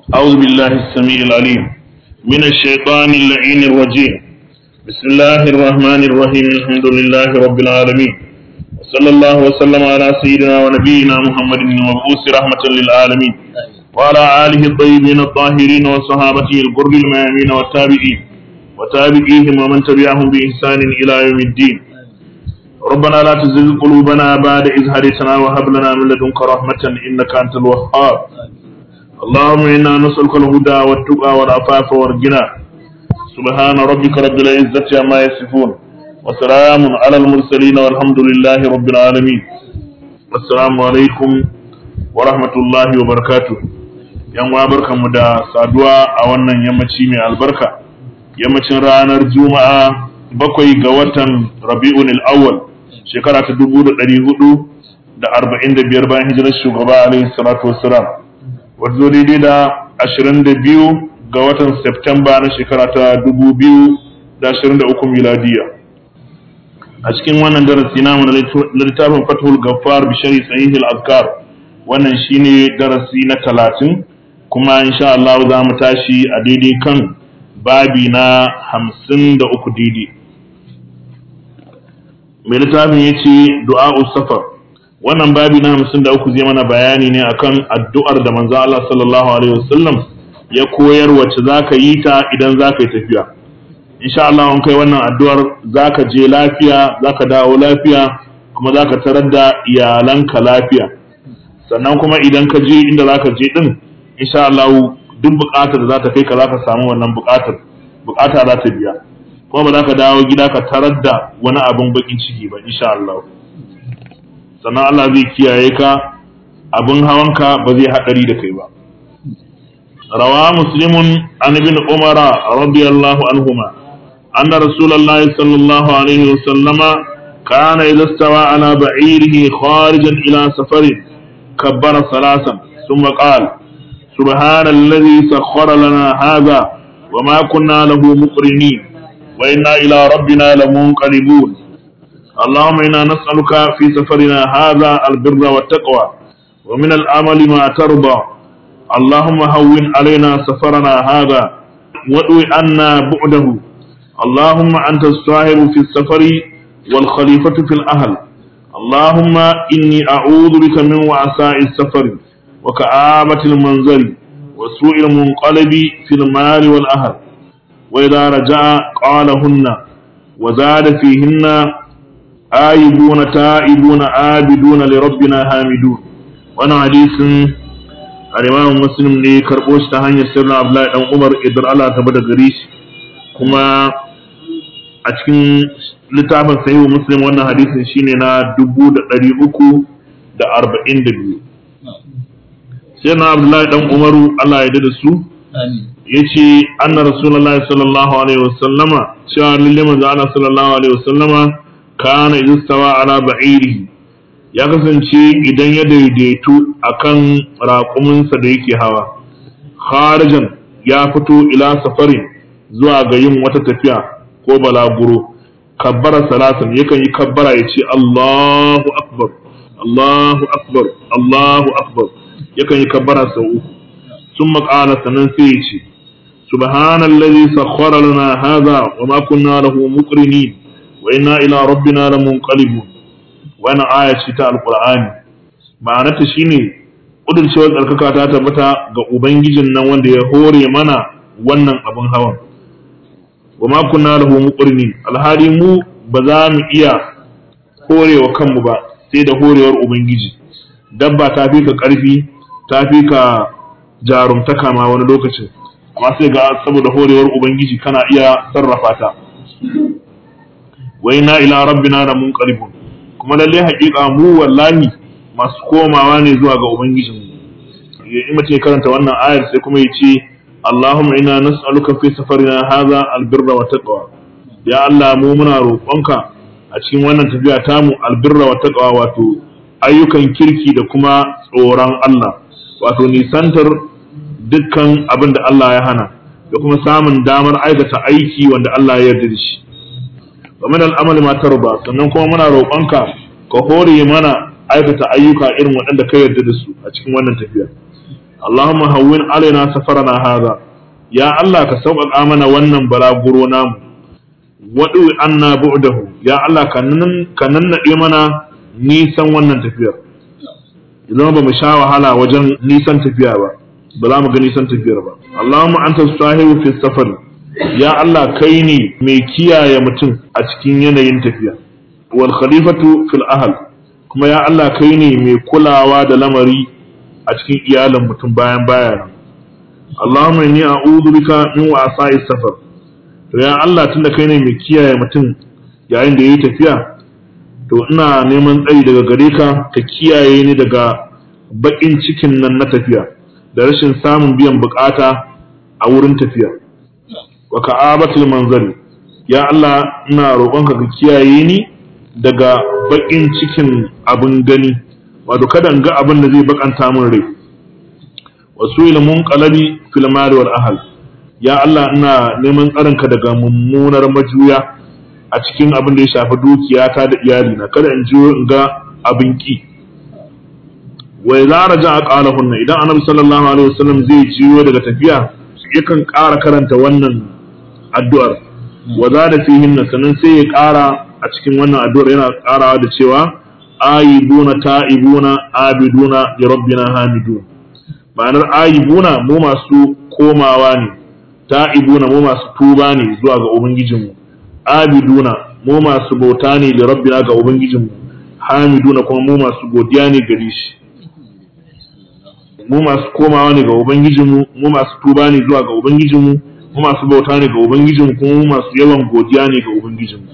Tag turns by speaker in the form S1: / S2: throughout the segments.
S1: أعوذ بالله السميع العليم من الشيطان اللعين الرجيم بسم الله الرحمن الرحيم الحمد لله رب العالمين وصلى الله وسلم على سيدنا ونبينا محمد المبعوث رحمة للعالمين وعلى آله الطيبين الطاهرين وصحابته الغر الميامين والتابعين وتابعيهم ومن تبعهم بإحسان إلى يوم الدين ربنا لا تزغ قلوبنا بعد إذ هديتنا وهب لنا من لدنك رحمة إنك أنت الوهاب اللهم إنا نسألك الهدى والتقى والعفاف والغنى سبحان ربك رب العزة عما يصفون وسلام على المرسلين والحمد لله رب العالمين السلام عليكم ورحمة الله وبركاته yan uwa barkanmu da saduwa a wannan yammaci mai albarka yammacin ranar juma'a bakwai ga watan rabi'un al-awwal shekara ta dubu da ɗari hudu da arba'in da biyar bayan hijirar shugaba alaihi salatu wassalam wadda daidai da ashirin da biyu ga watan septemba na shekara ta dubu biyu da ashirin da uku miladiya a cikin wannan darasi namu na littafin fathul gaffar bishari sahihul azkar wannan shine darasi na talatin kuma insha Allah za mu tashi a daidai kan babi na hamsin da uku daidai mai littafin ya ce du'a'u safar wannan babi na hamsin da uku zai mana bayani ne akan addu'ar da manzo Allah sallallahu alaihi wasallam ya koyar wacce zaka yi ta idan zaka yi tafiya insha Allah in kai wannan addu'ar zaka je lafiya zaka dawo lafiya kuma zaka tarar da iyalanka lafiya sannan kuma idan ka je inda zaka je din insha Allah duk buƙatar da za ta kai ka zaka samu wannan buƙatar buƙata za ta biya kuma ba za ka dawo gida ka tarar da wani abin bakin ciki ba insha Allah sannan Allah zai kiyaye ka abin hawanka ba zai haɗari da kai ba rawa muslimun an ibn umara radiyallahu anhuma anna rasulullah sallallahu alaihi wasallama kana idza stawa ala ba'irihi kharijan ila safarin kabbara salasan thumma qala سبحان الذي سخر لنا هذا وما كنا له مقرنين وإنا إلى ربنا لمنقلبون اللهم إنا نسألك في سفرنا هذا البر والتقوى ومن الأمل ما ترضى اللهم هون علينا سفرنا هذا وادو عنا بعده اللهم أنت الصاحب في السفر والخليفة في الأهل اللهم إني أعوذ بك من وعساء السفر وكآبة المنزل وسوء المنقلب في المال والأهل وإذا رجع قالهن وزاد فيهن آيبون تائبون عابدون لربنا حامدون وانا حديث الإمام مسلم ne karɓo shi ta hanyar sirrin Abdullahi dan Umar idan Allah ta bada gare shi kuma a cikin littafin sahihu Muslim wannan hadisin shine na dubu da ɗari uku da arba'in da biyu sai na Abdullahi dan Umaru Allah ya da su ya ce anna rasulullahi sallallahu alaihi wasallama cewa lalle manzo Allah sallallahu alaihi wasallama kana istawa ala ba'irihi ya kasance idan ya daidaitu akan raƙuminsa da yake hawa kharijan ya fito ila safarin zuwa ga yin wata tafiya ko balaguro kabbara salasan yakan yi kabbara ya ce Allahu akbar Allahu akbar Allahu akbar yakan yi kabbara sau uku sun maƙala sannan sai ya ce subhanallazi sakhkhara lana hadha wa ma kunna lahu muqrinin wa inna ila rabbina lamunqalibun wannan aya ce ta alqur'ani ma'anarta shine kudurcewar tsarkaka ta tabbata ga ubangijin nan wanda ya hore mana wannan abin hawan wa ma kunna lahu muqrinin alhali mu ba za mu iya horewa kanmu ba sai da horewar ubangiji dabba ta fi ka karfi ta fi ka jarumtaka ma wani lokacin amma sai ga saboda horewar ubangiji kana iya sarrafa ta wa inna ila rabbina la munqalibun kuma lalle haƙiƙa mu wallahi masu komawa ne zuwa ga ubangijin mu in mace karanta wannan ayar sai kuma ya ce Allahumma inna nas'aluka fi safarina hadha albirra wa taqwa ya Allah mu muna roƙonka a cikin wannan tafiya tamu albirra wa taqwa wato ayyukan kirki da kuma tsoron Allah wato nisantar dukkan abin da Allah ya hana da kuma samun damar aikata aiki wanda Allah ya yarda da shi wa min al'amali ma tarba sannan kuma muna roƙonka ka hore mana aikata ayyuka irin waɗanda ka yarda da su a cikin wannan tafiya Allahumma hawwin alaina safarana hadha ya Allah ka sauƙaƙa mana wannan balaguro namu waɗu anna bu'dahu ya Allah ka nannaɗe mana nisan wannan tafiyar idan ba mu sha wahala wajen nisan tafiya ba ba za mu ga nisan tafiyar ba Allahumma anta sahibu fi safar ya Allah kai ne mai kiyaye mutum a cikin yanayin tafiya wal khalifatu fil ahl kuma ya Allah kai ne mai kulawa da lamari a cikin iyalin mutum bayan baya Allahumma inni a'udhu bika min wa'sa'i safar to ya Allah tunda kai ne mai kiyaye mutum yayin da yayi tafiya to ina neman tsari daga gare ka ka kiyaye ni daga bakin cikin nan na tafiya da rashin samun biyan bukata a wurin tafiya wa ka'abatul manzari ya Allah ina roƙonka ka kiyaye ni daga bakin cikin abin gani wato kada in ga abin da zai bakanta min rai wasu ilmun qalabi fil mali wal ahl ya Allah ina neman tsarinka daga mummunar majuya a cikin abin da ya shafi dukiyata da iyalina kada in jiyo in ga abin ki wa idza raja qalahunna idan annabi sallallahu alaihi wasallam zai jiyo daga tafiya yakan ƙara karanta wannan addu'ar wa zada fihinna sannan sai ya ƙara a cikin wannan addu'ar yana ƙarawa da cewa ayibuna ta'ibuna abiduna li rabbina hamidun ma'anar ayibuna mu masu komawa ne ta'ibuna mu masu tuba ne zuwa ga ubangijinmu abiduna mu masu bauta ne da rabbina ga ubangijinmu hamiduna kuma mu masu godiya ne gare shi mu masu komawa ne ga ubangijinmu mu masu tuba ne zuwa ga ubangijinmu mu masu bauta ne ga ubangijinmu kuma mu masu yawan godiya ne ga ubangijinmu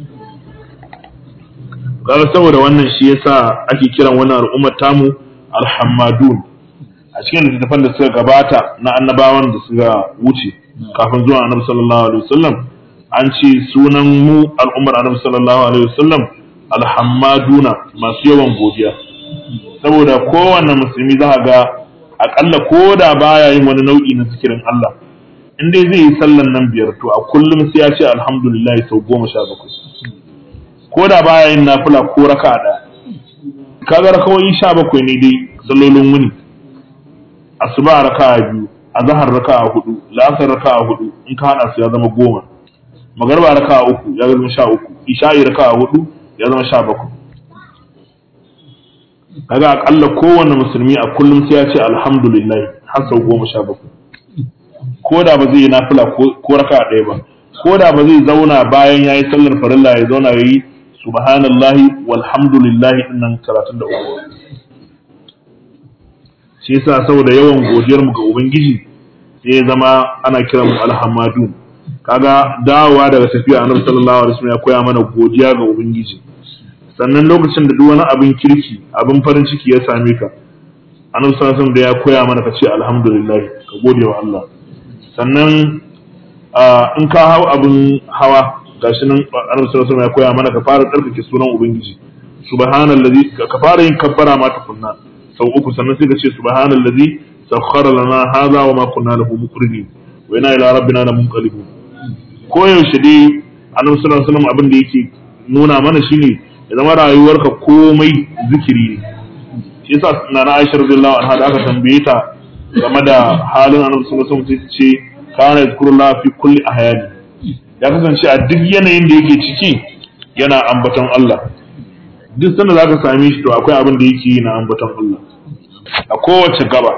S1: kaga saboda wannan shi yasa ake kiran wannan al'ummar tamu alhammadun a cikin littattafan da suka gabata na annabawan da suka wuce kafin zuwa annabi sallallahu alaihi wasallam an ce sunan mu al'ummar annabi sallallahu alaihi wasallam alhammaduna masu yawan godiya saboda kowanne musulmi za ga akalla ko da baya yin wani nau'i na zikirin Allah in dai zai yi sallan nan biyar to a kullum sai ya ce alhamdulillah sau goma sha bakwai ko da baya yin nafila ko raka ɗaya kaga rakawoyi sha bakwai ne dai sallolin wuni asuba raka biyu azhar raka hudu la'asar raka hudu in ka hada su ya zama goma magarba raka uku ya zama sha uku isha'i raka hudu ya zama sha bakwai kaga akalla kowanne musulmi a kullum sai ya ce alhamdulillah har sau goma sha bakwai ko da ba zai yi nafila ko raka ɗaya ba ko da ba zai zauna bayan ya yi sallar farilla ya zauna ya yi subhanallahi walhamdulillahi dinnan talatin da uku shi yasa saboda yawan godiyar mu ga ubangiji sai ya zama ana kiran mu alhamadun kaga dawowa daga tafiya annabi sallallahu alaihi wasallam ya koya mana godiya ga ubangiji sannan lokacin da duk wani abin kirki abin farin ciki ya same ka annabi sallallahu alaihi wasallam da ya koya mana ka ce alhamdulillah ka gode wa Allah sannan in ka hau abin hawa gashi nan annabi sallallahu alaihi wasallam ya koya mana ka fara tsarkake sunan ubangiji subhanallazi ka fara yin kabbara ma tukunna sau uku sannan sai ka ce subhanallazi sakhkhara lana hadha wa ma kunna lahu muqrinin wa inna ila rabbina lamunqalibun ko yaushe dai annabi sallallahu alaihi wasallam abin da yake nuna mana shine ya zama rayuwarka komai zikiri ne shi yasa nana Aisha radiyallahu anha da aka tambaye ta game da halin annabi sallallahu alaihi wasallam ce kana yazkurullah fi kulli ahyani ya kasance a duk yanayin da yake ciki yana ambaton Allah duk sanda zaka same shi to akwai abin da yake yi na ambaton Allah a kowace gaba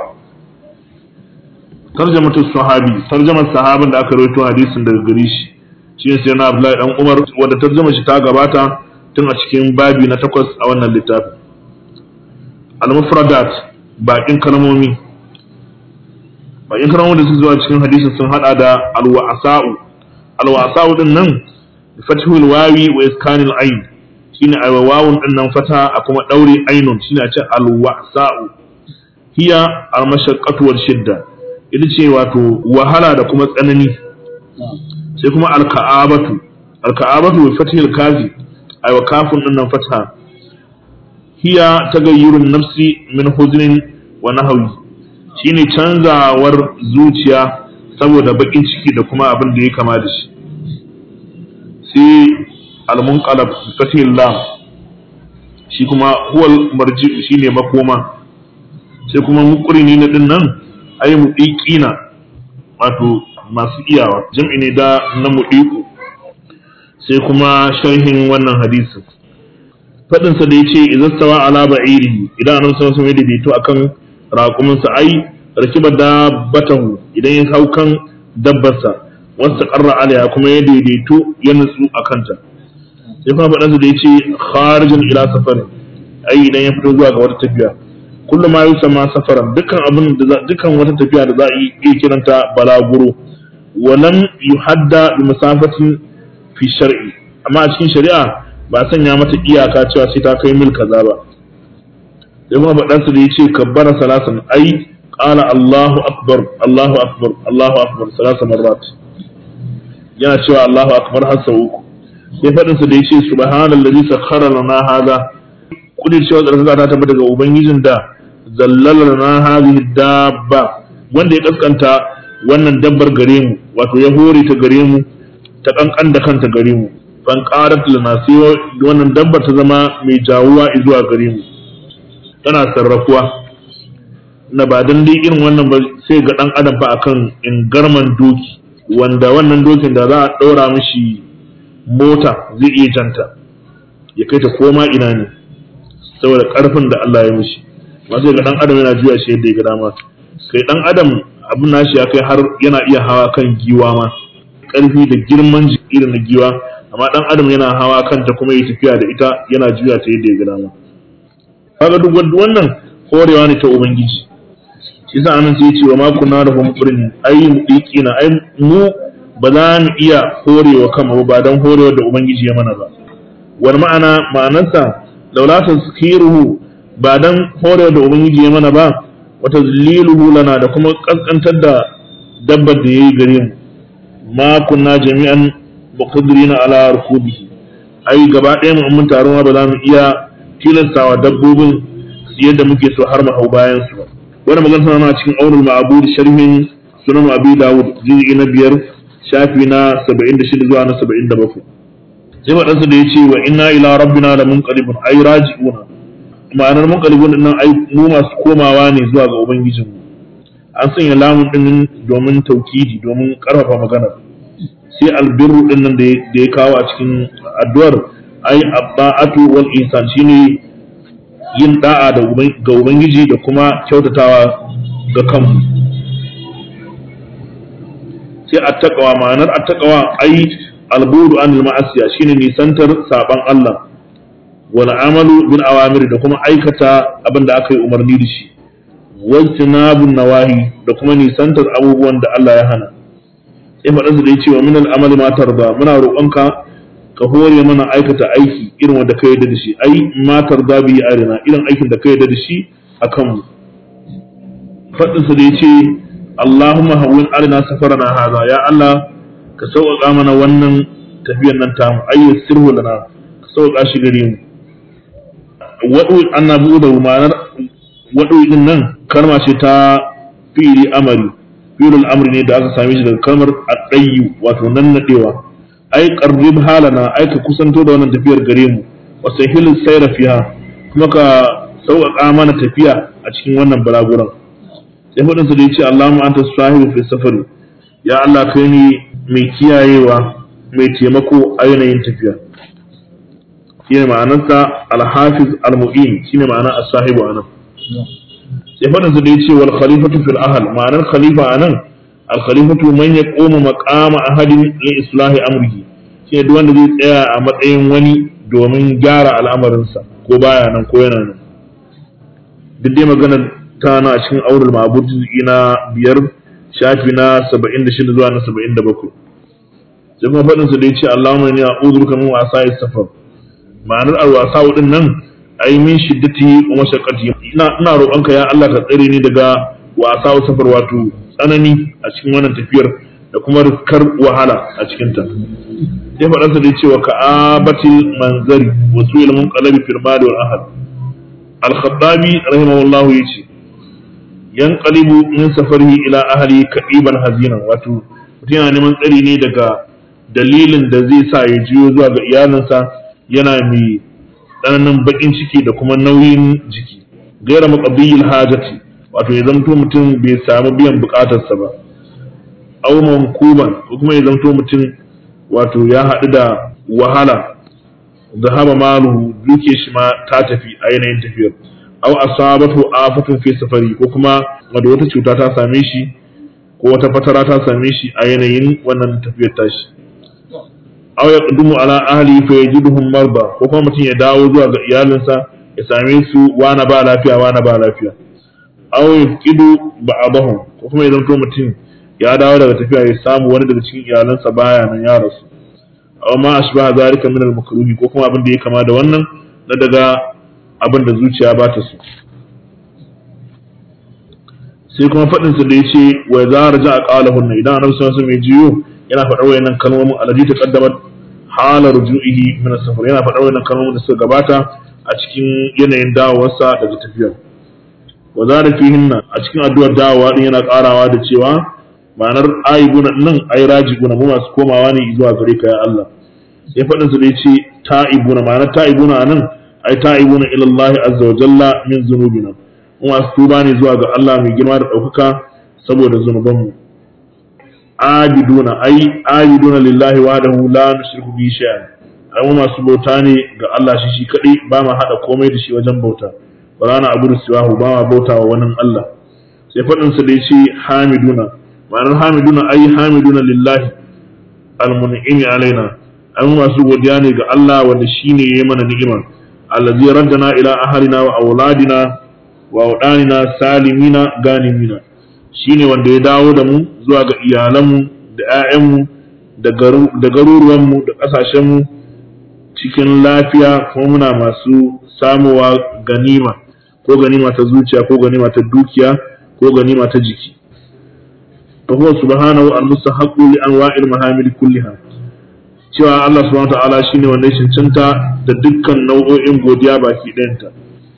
S1: tarjamatu sahabi tarjamar sahabin da aka rawaito hadisin daga gare shi shi ne sai na Abdullahi dan Umar wanda tarjama shi ta gabata tun a cikin babi na takwas a wannan littafi al-mufradat bakin kalmomi bakin kalmomi da suka zuwa cikin hadisin sun hada da al-wa'sa'u al-wa'sa'u din nan fathul wawi wa iskanil ayn shine a wawun din nan fata a kuma daure ainun shine a ce al-wa'sa'u hiya al-mashaqqatu wal shidda ita ce wato wahala da kuma tsanani sai kuma al-ka'abatu al-ka'abatu bi fathil kafi ay wa kafun din nan fata hiya tagayyurun nafsi min huznin wa nahwi shine canzawar zuciya saboda bakin ciki da kuma abin da ya kama da shi sai al-munqalab fathil lam shi kuma huwal marji shine makoma sai kuma muqrini na din nan ai mudiqina wato masu iyawa jam'i ne da na mudiqu sai kuma sharhin wannan hadisin fadin sa da yace idza stawa ala ba'iri idan annabi sallallahu alaihi wasallam ya daidaito akan raƙumin sa ai rakiba dabbatahu idan ya hau kan dabbarsa wasta qarra alaiha kuma ya daidaito ya nutsu akan ta sai kuma faɗansa da ya ce kharijin ila safarin ai idan ya fito zuwa ga wata tafiya kullum ma yusa ma safaran dukkan abin da dukkan wata tafiya da za a iya kiranta balaguro walam yuhadda bi masafatin fi shar'i amma a cikin shari'a ba a sanya mata iyaka cewa sai ta kai mil kaza ba sai kuma faɗansa da ya ce kabbara salasan ai qala Allahu akbar Allahu akbar Allahu akbar salasa marrat yana cewa Allahu akbar har sau uku sai faɗin sa da yace subhanallazi sakhkhara lana hadha kudir cewa tsarkaka ta tabbata daga ubangijin da zallala lana hadhihi dabba wanda ya kaskanta wannan dabbar gare mu wato ya hore ta gare mu ta kankan da kanta gare mu fan qarat lana sai wannan dabbar ta zama mai jawuwa zuwa gare mu tana sarrafuwa na ba dan dai irin wannan ba sai ga dan adam fa akan ingarman doki wanda wannan dokin da za a ɗora mishi mota zai iya janta ya kai ta koma ina ne saboda ƙarfin da Allah ya mishi ma sai ga dan adam yana juya shi yadda ya ga dama kai dan adam abin nashi ya kai har yana iya hawa kan giwa ma ƙarfi da girman jiki irin na giwa amma dan adam yana hawa kanta kuma ya tafiya da ita yana juya ta yadda ya ga dama kaga duk wannan horewa ne ta ubangiji shi sa anan sai ce wa ma kunna da hum qurni ai mudiqina ai mu ba za mu iya horewa kanmu ba dan horewa da ubangiji ya mana ba wal ma'ana ma'anarsa laula tazkiruhu ba dan horewa da ubangiji ya mana ba wa tazliluhu lana da kuma kaskantar da dabbar da yayi gare mu ma kunna jami'an muqaddirina ala rukubihi ai gaba ɗaya mu mun taro ba za mu iya tilastawa dabbobin yadda muke so har mu hau bayan su ba wani magana tana na cikin aunul ma'abud sharhin sunan abi dawud juz'i na biyar shafi na 76 zuwa na 77 sai wadansu da yace wa inna ila rabbina la munqalibun ay raji'una ma'anar munqalibun din nan ai mu masu komawa ne zuwa ga ubangijin mu an sanya lamun din domin taukidi domin karfafa magana sai albirru din nan da ya kawo a cikin addu'ar ai abba'atu wal insan shine yin da'a ga Ubangiji da kuma kyautatawa ga kanmu. Sai attaqawa ma'anar attaqawa ai albudu an ma'asiya shine nisantar saban Allah wal amalu bil awamir da kuma aikata abin da aka yi umarni da shi wajtinabun nawahi da kuma nisantar abubuwan da Allah ya hana sai faɗansa da ya ce wa min al amali ma tarda muna roƙonka ka hore mana aikata aiki irin wanda ka yarda da shi ai matar da bi arina irin aikin da ka yarda da shi a kanmu faɗin sa da yace Allahumma hawwin arina safarana hadha ya Allah ka sauƙaƙa mana wannan tafiyar nan tamu ai sirhu lana ka sauƙaƙa shi gare mu wadu annabu da ma'anar wadu din nan kalma ce ta fi'li amari fi'lul amri ne da aka same shi daga kalmar adayyu wato nannadewa ai qarrib halana ai ka kusanto da wannan tafiyar gare mu wa sahil sayra fiha kuma ka sauƙaƙa mana tafiya a cikin wannan balaguran sai fadin sa da yace Allahumma anta sahibu fi safari ya Allah kai ni mai kiyayewa mai taimako a yanayin tafiya shine ma'anarsa al-hafiz al-mu'in shine ma'ana as-sahibu anan sai fadin sa da yace wal khalifatu fil ahl ma'anar khalifa anan al-khalifatu man yaqumu maqama ahadin li islahi amrihi shi duk wanda zai tsaya a matsayin wani domin gyara al'amarinsa ko baya nan ko yana nan duk dai magana ta na cikin aurul ma'bud na biyar shafi na 76 zuwa na 77 sai kuma faɗin su da yace Allahumma inni a'udhu bika min wasa'i safar ma'anar alwasa din nan ai min shiddati wa mashaqqati ina ina roƙonka ya Allah ka tsare ni daga wasa safar wato tsanani a cikin wannan tafiyar da kuma riskar wahala a cikinta sai faɗansa da cewa ka'abatil manzari wa su'il munqalabi fil mali wal ahad al-khattabi rahimahullahu yace yanqalibu min safarihi ila ahli ka'iban hazina wato mutum yana neman tsari ne daga dalilin da zai sa ya jiyo zuwa ga iyalinsa yana mai tsananin bakin ciki da kuma nauyin jiki gaira maqabiyil hajati wato ya zamto mutum bai samu biyan bukatarsa ba aw mankuban ko kuma ya zamto mutum wato ya haɗu da wahala zahaba maluhu duke shi ma ta tafi a yanayin tafiyar aw asabatu afatun fi safari ko kuma wanda wata cuta ta same shi ko wata fatara ta same shi a yanayin wannan tafiyar tashi aw yaqdumu ala ahli fa yajiduhum marba ko kuma mutum ya dawo zuwa ga iyalinsa ya same su wana ba lafiya wana ba lafiya aw yafqidu ba'dahum ko kuma ya zanto mutum ya dawo daga tafiya ya samu wani daga cikin iyalansa baya nan ya rasu aw ma ashbaha zalika min al-makruhi ko kuma abin da ya kama da wannan na daga abin da zuciya ba ta so sai kuma faɗin su da yace wa za raja aqalahun idan annabi sallallahu alaihi wasallam ya jiyo yana faɗar wayannan kalmomin alladhi taqaddamat hala ruju'ihi min as-safar yana faɗar wayannan kalmomin da suka gabata a cikin yanayin dawowarsa daga tafiyar wa zara fihinna a cikin addu'ar dawowa din yana karawa da cewa ma'anar aibuna nan ai rajibuna mu masu komawa ne zuwa gare ka ya Allah sai faɗin su da yace ta'ibuna ma'anar ta'ibuna anan ai ta'ibuna ila Allah azza wa jalla min zunubina mu masu tuba ne zuwa ga Allah mai girma da ɗaukaka saboda zunubanmu abiduna ai abiduna lillahi wahdahu la nushriku bi shay'an ai mu masu bauta ne ga Allah shi shi kadai ba ma hada komai da shi wajen bauta wala na abudu siwahu ba ma bauta wa wani Allah sai faɗin sa da yace hamiduna ma'anar hamiduna ai hamiduna lillahi almun'imi alaina ai mu masu godiya ne ga Allah wanda shine yayi mana ni'ima allazi raddana ila ahlina wa auladina wa audanina salimina ganimina shine wanda ya dawo da mu zuwa ga iyalanmu da 'ya'yanmu da garuruwanmu da ƙasashenmu cikin lafiya kuma muna masu samowa ganima ko ganima ta zuciya ko ganima ta dukiya ko ganima ta jiki fa huwa subhanahu al-mustahaqqu li anwa'il mahamid kulliha cewa Allah subhanahu wa ta'ala shine wanda ya cancanta da dukkan nau'o'in godiya baki ɗayanta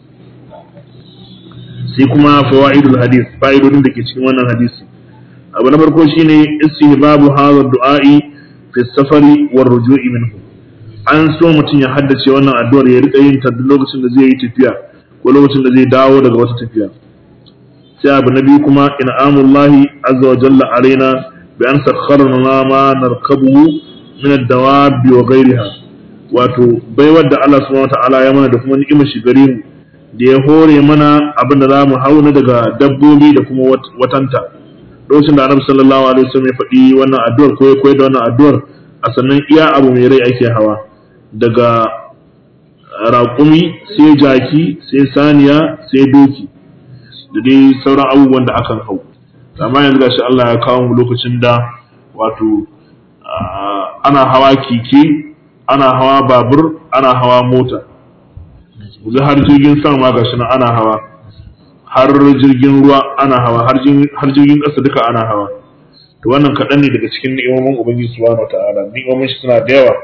S1: sai kuma fawaidul hadith fa'idodin da ke cikin wannan hadisi abu na farko shine istihbabu hadha du'a'i fi safari war ruju'i minhu an so mutum ya haddace wannan addu'ar ya rika yin ta duk lokacin da zai yi tafiya ko lokacin da zai dawo daga wata tafiya sai abu na biyu kuma in'amullahi azza wa jalla alaina bi an sakharna ma narkabu min ad-dawabi wa ghayriha wato baiwar da Allah subhanahu wa ta'ala ya mana da kuma ni'imar shi gare mu da ya hore mana abin da za mu hauna daga dabbobi da kuma watanta lokacin da annabi sallallahu alaihi wasallam ya faɗi wannan addu'ar ko ya koyar da wannan addu'ar a sannan iya abu mai rai ake hawa daga raƙumi sai jaki sai saniya sai doki da dai sauran abubuwan da akan hau amma yanzu gashi Allah ya kawo mu lokacin da wato ana hawa keke ana hawa babur ana hawa mota yanzu har jirgin sama ma gashi nan ana hawa har jirgin ruwa ana hawa har jirgin ƙasa duka ana hawa to wannan kaɗan ne daga cikin ni'imomin ubangiji subhanahu wataala ni'imomin shi suna da yawa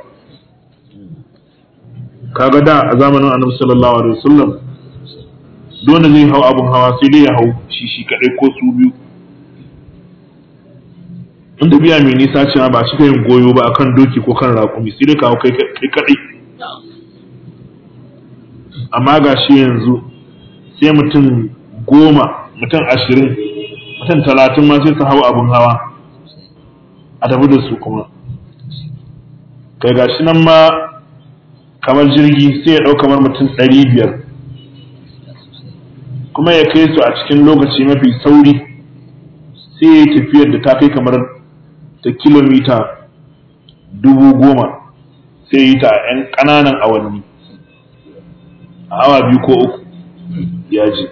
S1: kaga da a zamanin annabi sallallahu alaihi wasallam dole zai hau abun hawa sai dai ya hau shi shi kadai ko su biyu in tafiya mai nisa ce ba cika yin goyo ba akan doki ko kan raƙumi sai dai ka hau kai kadai amma ga shi yanzu sai mutum goma mutum ashirin mutum talatin ma sai su hau abin hawa a tafi da su kuma kai ga shi nan ma kamar jirgi sai ya ɗau kamar mutum ɗari biyar kuma ya kai su a cikin lokaci mafi sauri sai ya yi tafiyar da ta kai kamar ta kilomita dubu goma sai yi ta a 'yan ƙananan awanni a awa biyu ko uku ya je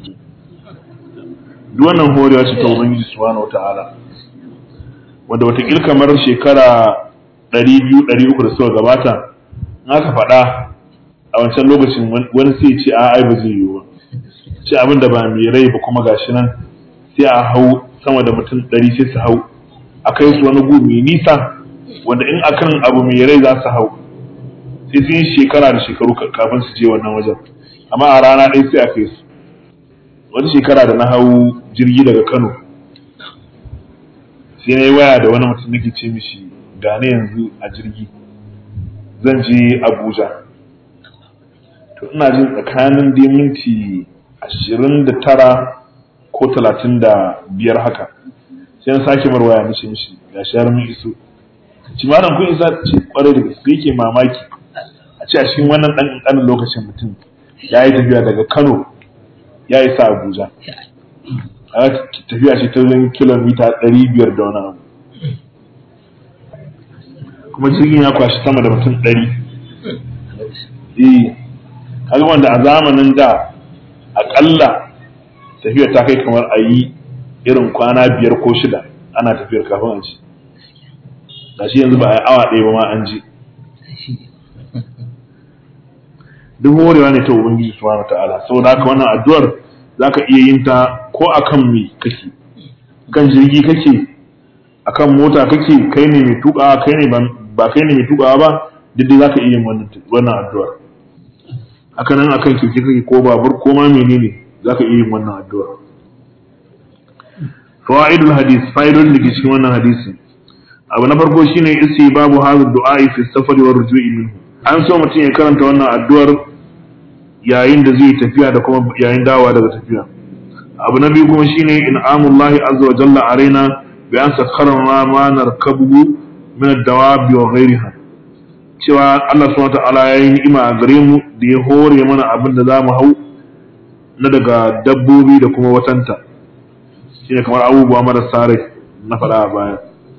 S1: duk wannan horewa ce ta ubangiji subhanahu wata'ala wanda watakil kamar shekara ɗari biyu ɗari uku da suka gabata in aka faɗa a wancan lokacin wani sai ce a ai ba zai yiwu ba ce abin da ba mai rai ba kuma gashi nan sai a hau sama da mutum ɗari sai su hau a kai su wani gu mai nisa wanda in akan abu mai rai za su hau sai sun yi shekara da shekaru kafin su je wannan wajen amma a rana ɗaya sai a kai su wata shekara da na hau jirgi daga kano sai na yi waya da wani mutum nake ce mishi da na yanzu a jirgi zan je abuja to ina jin tsakanin da minti ashirin da tara ko talatin da biyar haka sai an sake marwaya mishi mishi ga shi har mun iso ci malam kun isa ce kwarai da gaske yake mamaki a ce a cikin wannan dan ƙanƙanin lokacin mutum ya yi tafiya daga Kano ya yi sa Abuja a tafiya ce ta zan kilomita ɗari biyar da wani abu kuma jirgin ya kwashi sama da mutum ɗari eh kaga wanda a zamanin da aƙalla tafiyar ta kai kamar a yi irin kwana biyar ko shida ana tafiyar kafin a ci da shi yanzu ba a yi awa ɗaya ba ma an ji duk horewa ne ta ubangiji subhanahu ta'ala saboda haka wannan addu'ar zaka iya yin ta ko akan me kake kan jirgi kake akan mota kake kai ne mai tuka kai ne ba kai ne mai tuka ba duk dai zaka iya yin wannan wannan addu'ar haka nan akan keke kake ko babur ko ma menene zaka iya yin wannan addu'ar fawaidul hadis fa'idun da ke cikin wannan hadisi abu na farko shine isi babu hadha du'a fi safari wa rujui minhu an so mutum ya karanta wannan addu'ar yayin da zai tafiya da kuma yayin dawowa daga tafiya abu na biyu kuma shine in'amullahi azza wa jalla alaina bi an sakharna ma narkabu min ad-dawabi wa ghayriha cewa Allah subhanahu wa ta'ala ya yi ni'ima a gare mu da ya hore mana abin da za mu hau na daga dabbobi da kuma watanta shine kamar abubuwa marasa rai na faɗa a baya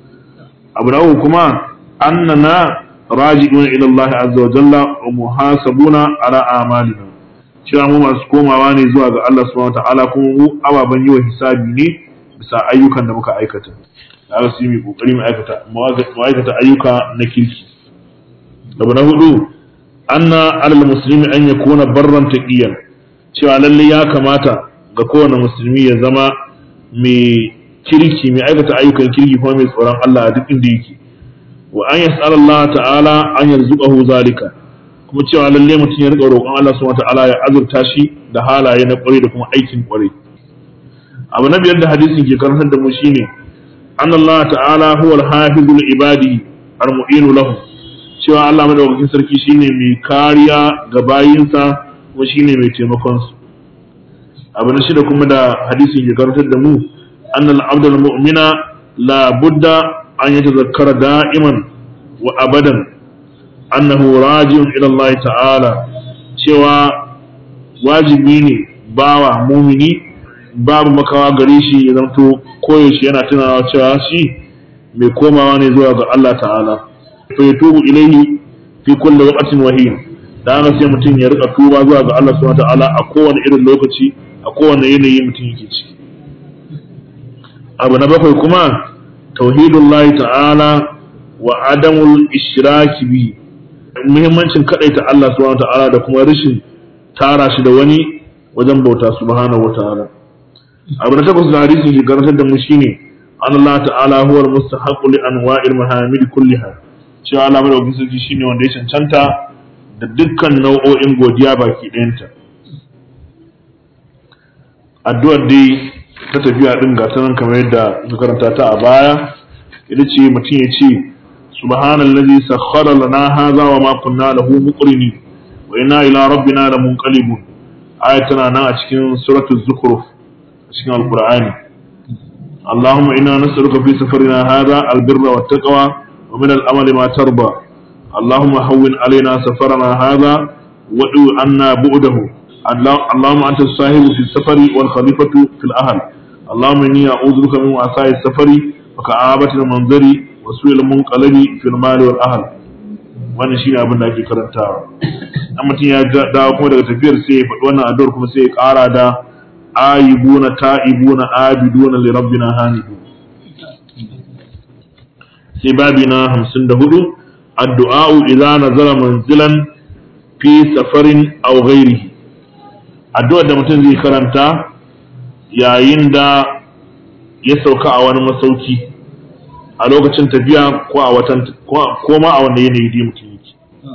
S1: abu na uku kuma annana raji'una ila Allah azza wa jalla wa muhasabuna ala a'malina cewa mu masu komawa ne zuwa ga Allah subhanahu wa ta'ala kuma mu ababan yi wa hisabi ne bisa ayyukan da muka aikata da su yi kokari mu aikata mu aikata ayyuka na kirki abu na hudu anna alal muslimi an yakuna barran taqiyan cewa lalle ya kamata ga kowane musulmi ya zama mai kirki mai aikata ayyukan kirki kuma mai tsoron Allah a duk inda yake wa an yas'ala Allah ta'ala an yarzuqahu zalika kuma cewa lalle mutum ya riƙa roƙon Allah subhanahu ta'ala ya azurta shi da halaye na ƙwarai da kuma aikin ƙwarai abu na biyar da hadisin ke karantar da mu shine an Allah ta'ala huwa al-hafizul ibadi al-mu'inu lahum cewa Allah madaukakin sarki shine mai kariya ga bayinsa kuma shine mai taimakon su abu na shida kuma da hadisin ke karantar da mu annal abdul mu'mina la budda an yatazakkara da'iman wa abadan annahu raji'un ila Allah ta'ala cewa wajibi ne bawa mumini babu makawa gare shi ya zanto koyaushe yana tunawa cewa shi mai komawa ne zuwa ga Allah ta'ala fa yatubu ilaihi fi kulli waqtin wahin da haka sai mutum ya rika tuba zuwa ga Allah subhanahu wa ta'ala a kowane irin lokaci a kowane yanayi mutum yake ciki abu na bakwai kuma tauhidullahi ta'ala wa adamul ishraki bi muhimmancin kadaita Allah subhanahu ta'ala da kuma rashin tara shi da wani wajen bauta subhanahu wa ta'ala abu na takwas da hadisin ke karantar da mu shine an Allah ta'ala huwa al-mustahiqu li anwa'il mahamid kulliha cewa Allah madaukakin sarki shine wanda ya cancanta da dukkan nau'o'in godiya baki ɗayanta addu'ar dai ta tafiya din ga ta nan kamar yadda muka karanta ta a baya ita ce mutum ya ce subhanallazi sakhkhara lana hadha wa ma kunna lahu muqrinin wa inna ila rabbina lamunqalibun aya tana nan a cikin suratul zukhruf a cikin alqur'ani اللهم إنا نسألك في سفرنا هذا البر والتقوى ومن الأمل ما ترضى اللهم هون علينا سفرنا هذا وادعو عنا بعده اللهم أنت الصاحب في السفر والخليفة في الأهل اللهم إني أعوذ بك من وعثاء السفر وكآبة المنظر وسوء المنقلب في المال والأهل wannan shine abin da ake karantawa an mutum ya dawo kuma daga tafiyar sai ya faɗi wannan addu'ar kuma sai ya ƙara da ayibuna ta'ibuna abiduna li rabbina hanidu sai babi na 54 addu'a idza nazala manzilan fi safarin aw ghairihi addu'ar da mutum zai karanta yayin da ya sauka a wani masauki a lokacin tafiya ko a watan ko ma a wanda yanayi da mutum yake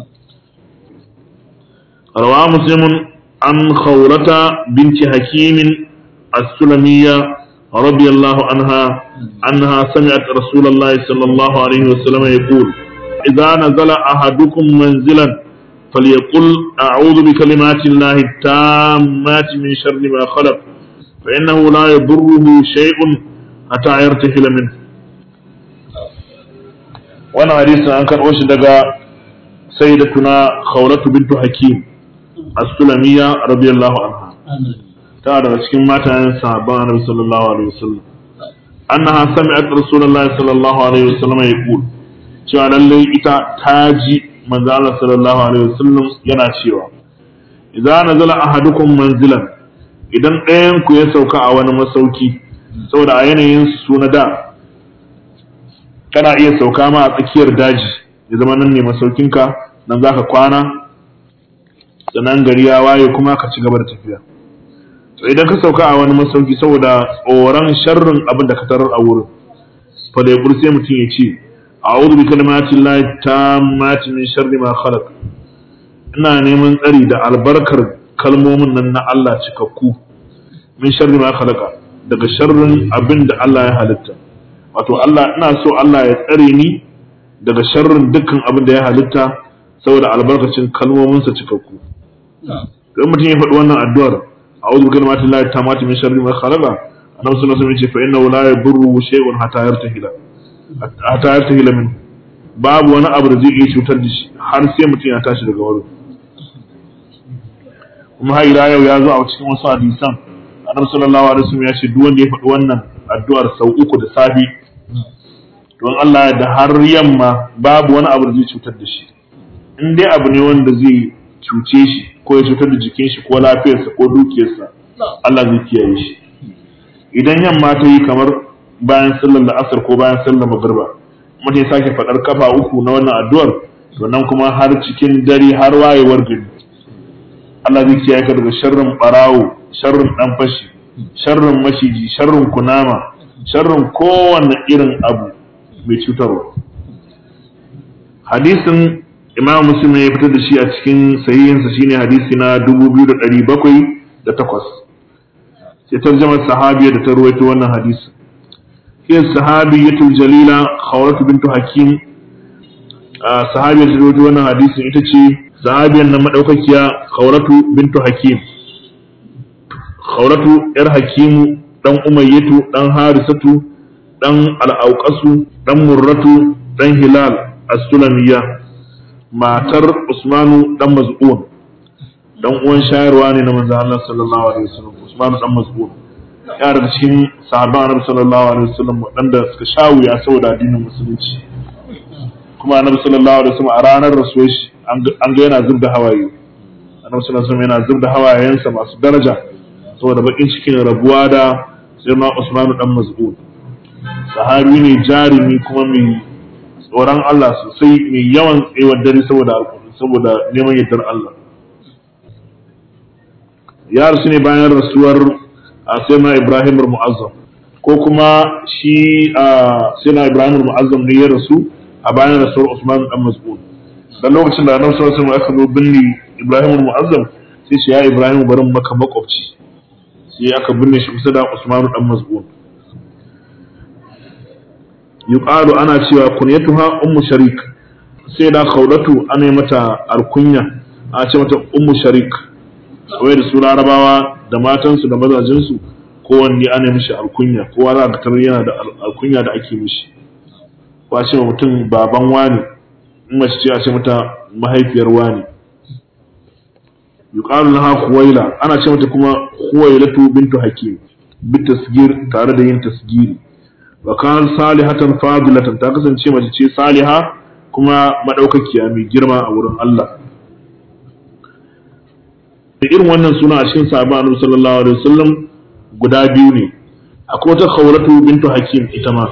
S1: rawa muslimun an khawrata binti hakimin as-sulamiyya radiyallahu anha annaha sami'at rasulullahi sallallahu alaihi wasallam yaqul idza nazala ahadukum manzilan فليقل أعوذ بكلمات الله التامات من شر ما خلق fa innahu la yadurruhu shay'un hatta yartahila min wannan hadisin an karɓo shi daga sayyidatuna khawlatu bintu hakim as-sulamiyya radiyallahu anha ta daga cikin matayen sahabban annabi sallallahu alaihi wasallam annaha sami'at rasulullahi sallallahu alaihi wasallam yaqul cewa lalle ita ta ji manzo Allah sallallahu alaihi wasallam yana cewa idza nazala ahadukum manzilan idan ɗayan ku ya sauka a wani masauki saboda a yanayin su na da kana iya sauka ma a tsakiyar daji ya zama nan ne masaukinka nan zaka kwana sannan gari ya waye kuma ka ci gaba da tafiya to idan ka sauka a wani masauki saboda tsoron sharrin abin da ka tarar a wurin fa da sai mutum ya ce a'udhu bi kalimati llahi tammati min sharri ma khalaq ina neman tsari da albarkar kalmomin nan na Allah cikakku min sharri ma khalaqa daga sharrin abin da Allah ya halitta wato Allah ina so Allah ya tsare ni daga sharrin dukkan abin da ya halitta saboda albarkacin kalmominsa cikakku dan mutum ya faɗi wannan addu'ar a'udhu bi kalimati llahi tammati min sharri ma khalaqa annabi sallallahu alaihi wasallam ya ce fa innahu la yadurru shay'un hatta yartahila hatta yartahila min babu wani abu da zai iya cutar da shi har sai mutum ya tashi daga wurin kuma har ila yau ya zo a cikin wasu hadisan annabi sallallahu alaihi wasallam ya ce duk wanda ya faɗi wannan addu'ar sau uku da safi don Allah da har yamma babu wani abu da zai cutar da shi in dai abu ne wanda zai cuce shi ko ya cutar da jikin shi ko lafiyarsa ko dukiyarsa Allah zai kiyaye shi idan yamma ta yi kamar bayan sallar la'asar ko bayan sallar magriba mutum ya sake faɗar kafa uku na wannan addu'ar to nan kuma har cikin dare har wayewar gari Allah zai kiyaye ka daga sharrin barawo sharrin dan fashi sharrin mashiji sharrin kunama sharrin kowanne irin abu mai cutarwa hadisin imam muslim ya fitar da shi a cikin sahihinsa shine hadisi na 2708 sai tarjamar sahabiya da ta ruwaito wannan hadisi hiya sahabiyatul jalila khawratu bintu hakim sahabiyar da ruwaito wannan hadisin ita ce sahabiyar nan madaukakiya khawratu bintu hakim khawratu yar hakimu dan umayyatu dan harisatu dan al'auƙasu dan murratu dan hilal as-sulamiyya matar usmanu dan maz'un dan uwan shayarwa ne na manzo Allah sallallahu alaihi wasallam usmanu dan maz'un ya daga cikin sahabban annabi sallallahu alaihi wasallam wadanda suka shawuya saboda addinin musulunci kuma annabi sallallahu alaihi wasallam a ranar rasuwar shi an ga yana zubda hawaye annabi sallallahu alaihi wasallam yana zubda hawayensa masu daraja saboda bakin cikin rabuwa da sirna usmanu dan maz'un sahabi ne jarumi kuma mai tsoron Allah sosai mai yawan tsayuwar dare saboda saboda neman yardar Allah ya rasu ne bayan rasuwar a sayyidina Ibrahim mu'azzam ko kuma shi a sayyidina Ibrahim mu'azzam ne ya rasu a bayan rasuwar Usman dan Mas'ud dan lokacin da Annabi sallallahu alaihi wasallam aka zo binne Ibrahim mu'azzam sai shi ya Ibrahim barin maka makwabci sai aka binne shi kusa da Usman dan Mas'ud yuqalu ana cewa kunyatuha ummu sharik sai da khawlatu ana yi mata alkunya a ce mata ummu sharik wai da su larabawa da matansu da mazajinsu kowanne ana yi mishi alkunya kowa za ka tarar yana da alkunya da ake mishi ko a ce wa mutum baban wani in mace ce a ce mata mahaifiyar wani yuqalu laha khuwaila ana ce mata kuma khuwailatu bintu hakim bi tasgir tare da yin tasgiri wa kan salihatan fadilatan ta kasance mace ce saliha kuma madaukakiya mai girma a wurin Allah da irin wannan suna a cikin sahabban Annabi sallallahu alaihi wasallam guda biyu ne akwai wata khawratu bintu hakim ita ma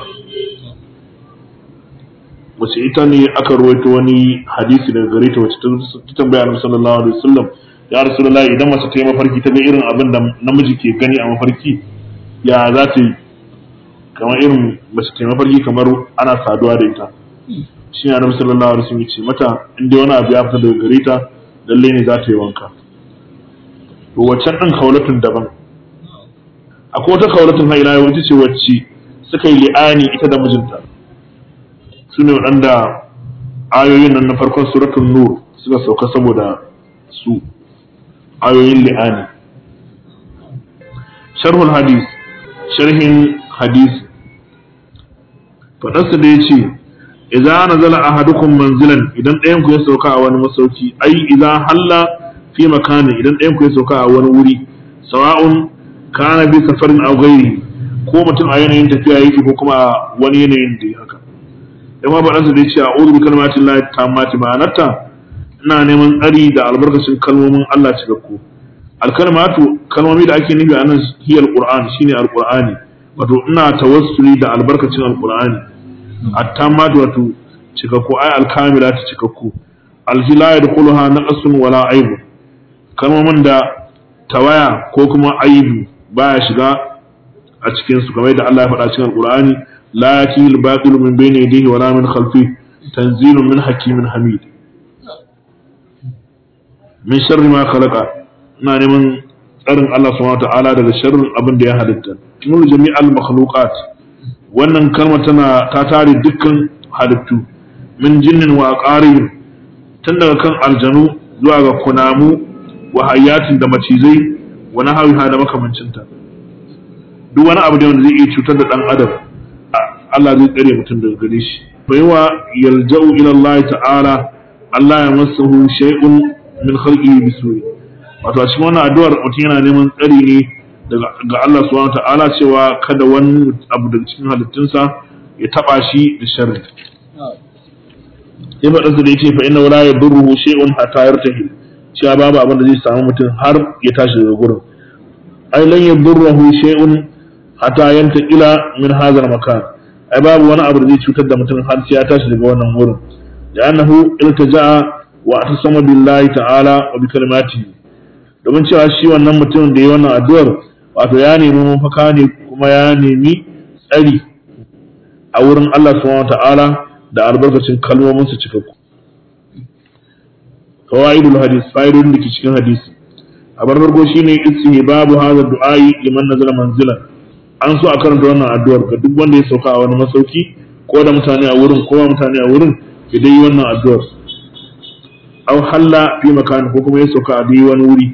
S1: wace ita ne aka ruwaito wani hadisi daga gare ta wacce ta tambaya Annabi sallallahu alaihi wasallam ya rasulullahi idan mace ta yi mafarki ta ga irin abin da namiji ke gani a mafarki ya za ta yi kamar irin mace ta mafarki kamar ana saduwa da ita shi ne annabi sallallahu alaihi wasallam ce mata in dai wani abu ya fita daga gare ta lalle ne za ta yi wanka to waccan din kaulatun daban akwai wata kaulatun haila yau ita ce wacce suka yi li'ani ita da mijinta su ne waɗanda ayoyin nan na farkon suratul nur suka sauka saboda su ayoyin li'ani sharhul hadis sharhin hadisi fadarsa da yace idza nazala ahadukum manzilan idan ɗayan ku ya sauka a wani masauki ai idza halla fi makani idan ɗayan ku ya sauka a wani wuri sawa'un kana bi safarin aw ghairi ko mutum a yanayin tafiya yake ko kuma a wani yanayin da haka dan ma fadarsa da yace a'udhu bi kalmati llahi tammati ma'anarta ina neman tsari da albarkacin kalmomin Allah cikakku alkalmatu kalmomi da ake nufi a nan hiyar qur'an shine alqur'ani wato ina tawassuli da albarkacin alqur'ani at-tammatu wato cikakku ay alkamilatu cikakku alhila yadkhuluha naqsun wala aibu kalmomin da tawaya ko kuma aibu baya shiga a cikin su kamar da Allah ya faɗa cikin alqur'ani la yatihi al-batilu min bayni yadihi wala min khalfihi tanzilun min hakimin hamid min sharri ma khalaqa ina neman tsarin Allah subhanahu ta'ala daga sharrin abin da ya halitta nur jami'al makhluqat wannan kalma tana ta tare dukkan halittu min jinnin wa aqarib tun daga kan aljanu zuwa ga kunamu wa hayatin da macizai wa nahawiha da makamancinta duk wani abu da wanda zai iya cutar da dan adam Allah zai tsare mutum daga gare shi baiwa yalja'u ila Allah ta'ala Allah ya masahu shay'un min khalqihi bisu'i wato a cikin wannan addu'ar mutum yana neman tsari ne daga ga Allah subhanahu ta'ala cewa kada wani abu daga cikin halittunsa ya taba shi da sharri sai ba da yace fa inna wala yadurruhu shay'un hatta yartahi cewa babu abin da zai samu mutum har ya tashi daga gurin ai lan yadurruhu shay'un hatta yantaqila min hadha makan ai babu wani abu da zai cutar da mutum har sai ya tashi daga wannan gurin da annahu iltaja'a wa atasama billahi ta'ala wa bi kalimatihi domin cewa shi wannan mutum da ya wannan addu'ar wato ya nemi mafaka ne kuma ya nemi tsari a wurin Allah subhanahu ta'ala da albarkacin kalmomin su cikakku fawaidul hadis fa'idodin da ke cikin hadisi a farko shine istihi babu hadha du'ai liman nazala manzila an so a karanta wannan addu'ar ga duk wanda ya sauka a wani masauki ko da mutane a wurin ko mutane a wurin ya dai wannan addu'ar aw halla fi makan ko kuma ya sauka a dai wani wuri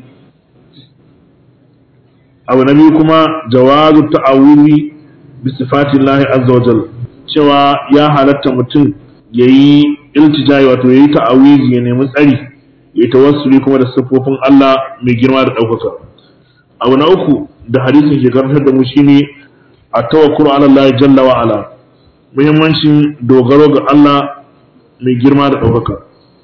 S1: abu na biyu kuma jawazu ta'awuzi bi sifatillahi azza wajal cewa ya halatta mutum yayi iltijai wato yayi ta'awizi ya nemi tsari yayi tawassuli kuma da siffofin Allah mai girma da ɗaukaka abu na uku da hadisin ke karantar da mu shine at-tawakkul ala Allah jalla wa ala muhimmancin dogaro ga Allah mai girma da ɗaukaka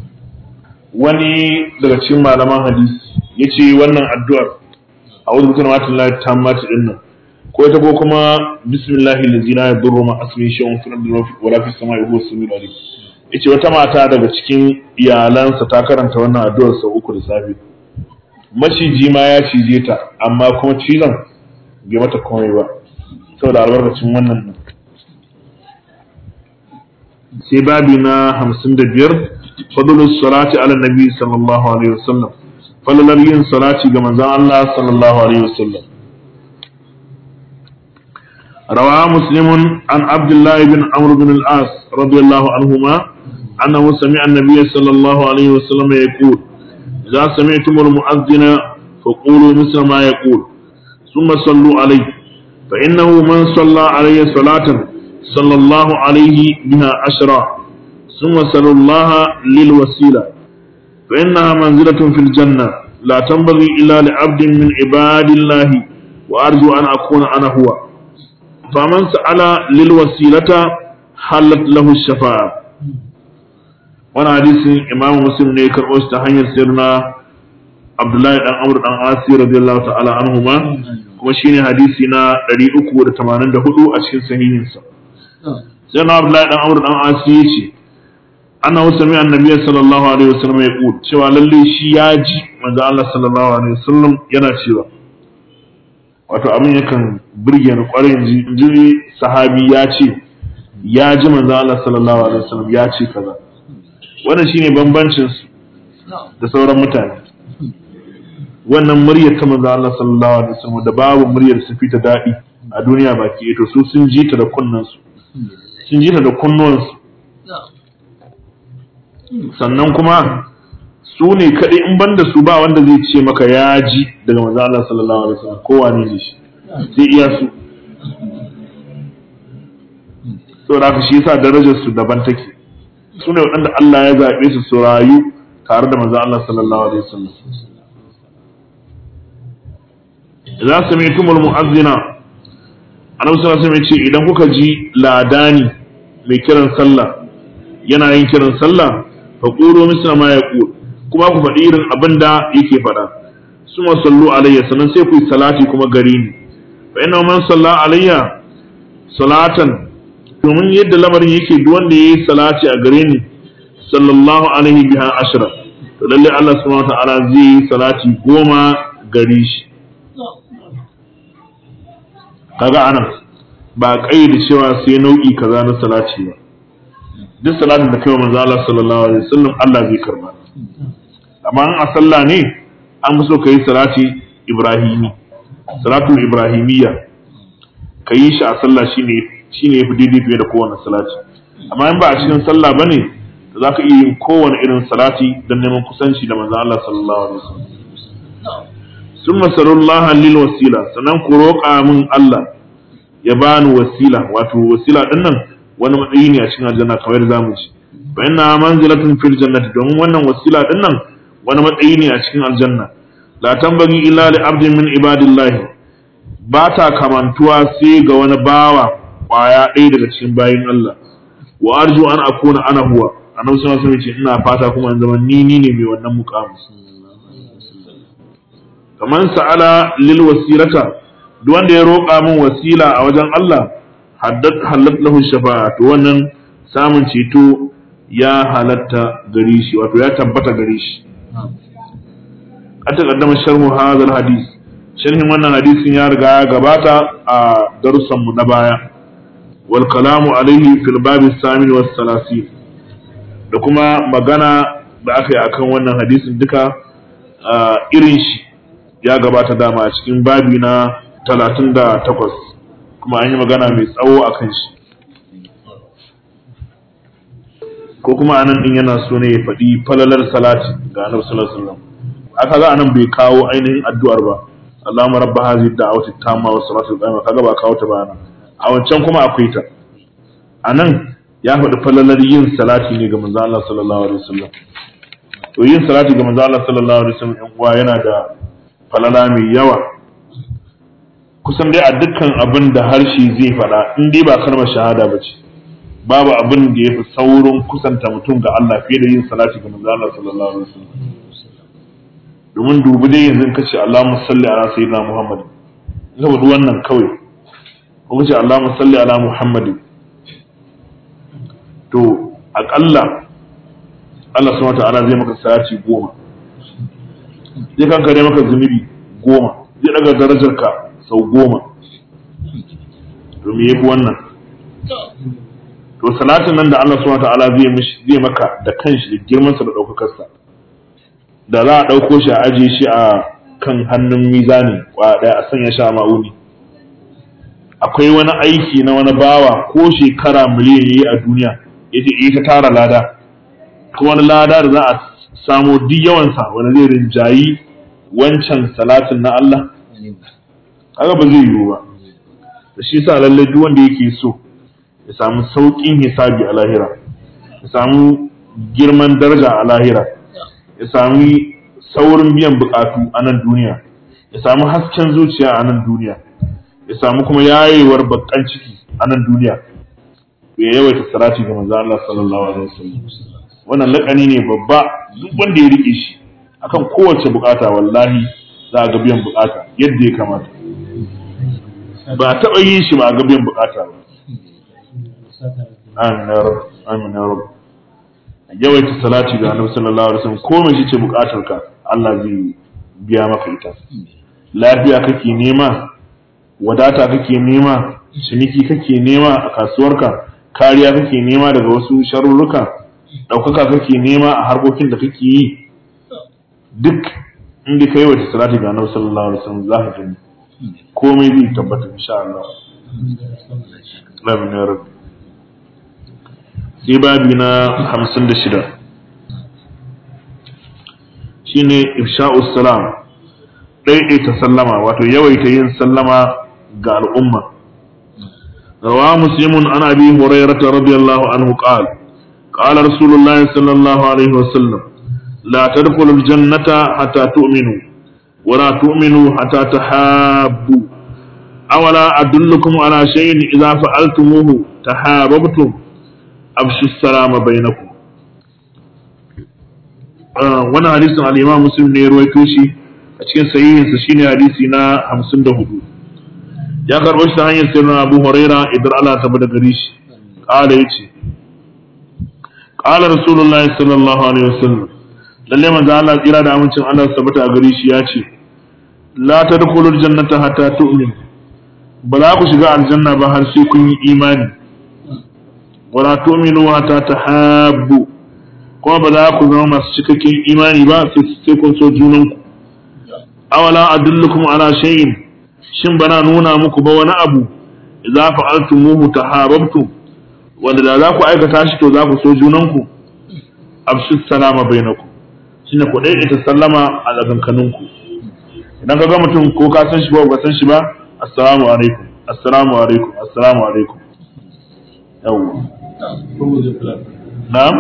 S1: wani daga cikin malaman hadisi yace wannan addu'ar a'udhu bi kalimati llahi tammati dinnan ko ita ko kuma bismillahi allazi la yadurru ma ismihi shay'un fil ardi wala fis samai huwa as-sami'ul alim yace wata mata daga cikin iyalansa ta karanta wannan addu'ar sau uku da safe maciji ma ya cije ta amma kuma cizon bai mata komai ba saboda albarkacin wannan din sai babi na hamsin da biyar fadlus salati ala nabi sallallahu alaihi wasallam falalar yin salati ga manzon Allah sallallahu alaihi wasallam روى مسلم عن عبد الله بن عمرو بن العاص رضي الله عنهما أنه سمع النبي صلى الله عليه وسلم يقول إذا سمعتم المؤذن فقولوا مثل ما يقول ثم صلوا عليه فإنه من صلى عليه صلاة صلى الله عليه بها عشرا ثم صلوا الله للوسيلة فإنها منزلة في الجنة لا تنبغي إلا لعبد من عباد الله وأرجو أن أكون أنا هو فمن سأل للوسيلة حلت له الشفاعة وانا حديث إمام مسلم ne karɓo shi ta hanyar sirna Abdullahi dan Amr dan Asi radiyallahu ta'ala anhuma kuma shine hadisi na 384 a cikin sahihinsa sai na Abdullahi dan Amr dan Asi yace annahu sami annabi sallallahu alaihi wasallam ya qul cewa lalle shi ya ji manzo Allah sallallahu alaihi wasallam yana cewa wato abin yakan burge ni kwarai ji sahabi ya ce ya ji manzo Allah sallallahu alaihi wasallam ya ce kaza wannan shine bambancin su da sauran mutane wannan muryar ta manzo Allah sallallahu alaihi wasallam da babu muryar su fita dadi a duniya baki to su sun ji ta da kunnan su sun ji ta da kunnuwan su sannan kuma su ne kaɗai in banda su ba wanda zai ce maka ya ji daga manzo Allah sallallahu alaihi wasallam ko wane ne shi sai iya su saboda haka shi yasa darajar su daban take su ne waɗanda Allah ya zaɓe su su rayu tare da manzon Allah sallallahu alaihi wasallam idza sami'tumul mu'azzina annabi sallallahu alaihi wasallam ya ce idan kuka ji ladani mai kiran sallah yana yin kiran sallah fa qulu misla ma yaqul kuma ku faɗi irin abin da yake faɗa suma sallu alayya sannan sai ku yi salati kuma gare ni fa inna man salla alayya salatan domin yadda lamarin yake duk wanda yayi salati a gare ni sallallahu alaihi biha ashra to lalle Allah subhanahu wa ta'ala zai yi salati goma gare shi kaga anan ba kai da cewa sai nau'i kaza na salati ba duk salatin da kai wa manzo Allah sallallahu alaihi wasallam Allah zai karba amma in a sallah ne an fi so ka yi salati ibrahimi salatul ibrahimiyya ka yi shi a sallah shine shine yafi daidai fiye da kowane salati amma in ba a cikin sallah bane to za ka iya yin kowane irin salati don neman kusanci da manzo Allah sallallahu alaihi wasallam summa sallallahu lil wasila sannan ku roƙa min Allah ya bani wasila wato wasila din nan wani matsayi ne a cikin aljanna kamar zamu ci fa inna manzilatun fil jannati domin wannan wasila din nan wani matsayi ne a cikin aljanna la tambagi illa li abdin min ibadillah ba ta kamantuwa sai ga wani bawa kwaya ɗaya daga cikin bayin Allah wa arju an akuna ana huwa annabi sallallahu alaihi wasallam ina fata kuma in zama ni ni ne mai wannan muqamu kaman sa'ala lil wasilata duk wanda ya roƙa min wasila a wajen Allah haddat halat lahu shafa'a to wannan samun ceto ya halatta gare shi wato ya tabbata gare shi a takaddama sharhu hadal hadis sharhin wannan hadisin ya riga ya gabata a darussan mu na baya wal kalamu alaihi fil babi samin was salasin da kuma magana da aka yi akan wannan hadisin duka irin shi ya gabata dama a cikin babi na talatin da takwas kuma an yi magana mai tsawo a kan shi ko kuma anan din yana so ne ya faɗi falalar salati ga annabi sallallahu alaihi wasallam aka ga anan bai kawo ainihin addu'ar ba Allahumma rabba hadhihi da'wati tamma wa salatu al kaga ba kawo ta ba nan a wancan kuma akwai ta anan ya faɗi falalar yin salati ne ga manzo Allah sallallahu alaihi wasallam to yin salati ga manzo Allah sallallahu alaihi wasallam ɗan uwa yana da falala mai yawa kusan dai a dukkan abin da harshe zai faɗa in dai ba kalmar shahada ba ce babu abin da ya fi saurin kusanta mutum ga Allah fiye da yin salati ga manzo Allah sallallahu alaihi wasallam domin dubi dai yanzu in kace Allahumma salli ala sayyidina Muhammad saboda wannan kawai ko kace Allahumma salli ala Muhammad to aƙalla Allah subhanahu wa ta'ala zai maka salati goma zai kankare maka zunubi goma zai daga darajarka sau goma to me yafi wannan to salatin nan da Allah subhanahu ta'ala zai mishi zai maka da kanshi da girman sa da daukakar sa da za a dauko shi a aje shi a kan hannun mizani kwa daya a sanya shi a ma'uni akwai wani aiki na wani bawa ko shekara miliyan yayi a duniya yace eh ta tara lada ko wani lada da za a samo duk yawansa wani zai rinjayi wancan salatin na Allah haka ba zai yiwu ba da shi sa lallai duk wanda yake so ya samu sauƙin hisabi a lahira ya samu girman daraja a lahira ya sami saurin biyan buƙatu a nan duniya ya samu hasken zuciya a nan duniya ya samu kuma yayewar bakan ciki a nan duniya ya yawaita salati ga manzo Allah sallallahu alaihi wasallam wannan lakani ne babba duk wanda ya rike shi akan kowace bukata wallahi za a ga biyan bukata yadda ya kamata ba a taɓa yin shi ba a ga biyan bukata ba amin ya rabu amin ya rabu yawaita salati ga annabi sallallahu alaihi wasallam ko mai ce bukatar ka Allah zai biya maka ita lafiya kake nema wadata kake nema ciniki kake nema a kasuwarka kariya kake nema daga wasu sharurruka ɗaukaka kake nema a harkokin da kake yi duk inda ka yi wata salati ga annabi sallallahu alaihi wasallam za ka gani komai zai tabbata insha Allah amin ya rabbi sai babi na 56 shine ifsha'us salam daidaita sallama wato yawaita yin sallama ga al'umma rawa muslimun an abi hurairah radiyallahu anhu qala qala rasulullahi sallallahu alaihi wasallam la tadkhulul jannata hatta tu'minu wa la tu'minu hatta tahabbu awala adullukum ala shay'in idza fa'altumuhu tahabbtum afshu salama bainakum wannan hadisin al-Imam Muslim ne ya ruwaito shi a cikin sahihinsa shine hadisi na 54 ya karbo shi ta hanyar sirrin Abu Huraira idan Allah ta bada gari shi kala yace qala Rasulullahi sallallahu alaihi wasallam lalle manzo Allah tsira da amincin Allah tabbata a gari shi ya ce la tadkhulul jannata hatta tu'minu ba za ku shiga aljanna ba har sai kun yi imani wala tu'minu hatta tahabbu kuma ba za ku zama masu cikakken imani ba sai kun so junanku awala adullukum ala shay'in shin bana nuna muku ba wani abu idza fa'altumuhu tahabbtum wanda da za ku aikata shi to za ku so junanku abshis salama bainakum shine ku dai ita sallama a tsakankaninku idan ka ga mutum ko ka san shi ba ka san shi ba assalamu alaikum assalamu alaikum assalamu alaikum yawwa na'am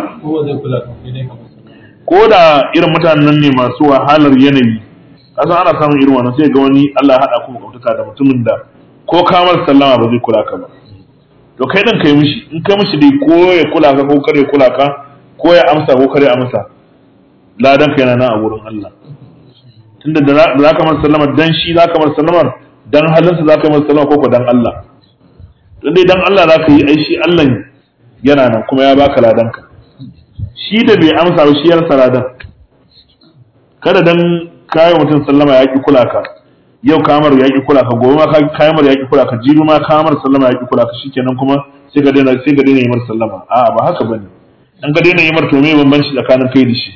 S1: ko da irin mutanen ne masu wahalar yanayi kasan ana samun irin wannan sai ga wani Allah ya hada ku makwabtaka da mutumin da ko kamar sallama ba zai kula ka ba to kai din kai mishi in kai mishi dai ko ya kula ka ko kare kula ka ko ya amsa ko kare amsa ladan ka yana nan a wurin Allah tunda da za ka masa sallama dan shi za ka masa sallamar dan halinsa za ka masa sallama ko ko dan Allah dan dai dan Allah za ka yi ai shi Allah yana nan kuma ya baka ladanka shi da bai amsa ba shi ya rasa ladan kada dan kayan mutum sallama ya ki kula ka yau kamar ya ki kula ka gobe ma kayan mar ya ki kula ka jibi ma kamar sallama ya ki kula ka shikenan kuma sai ka daina sai ka daina yi mar sallama a'a ba haka bane dan ka daina yi mar to me bambanci tsakanin kai da shi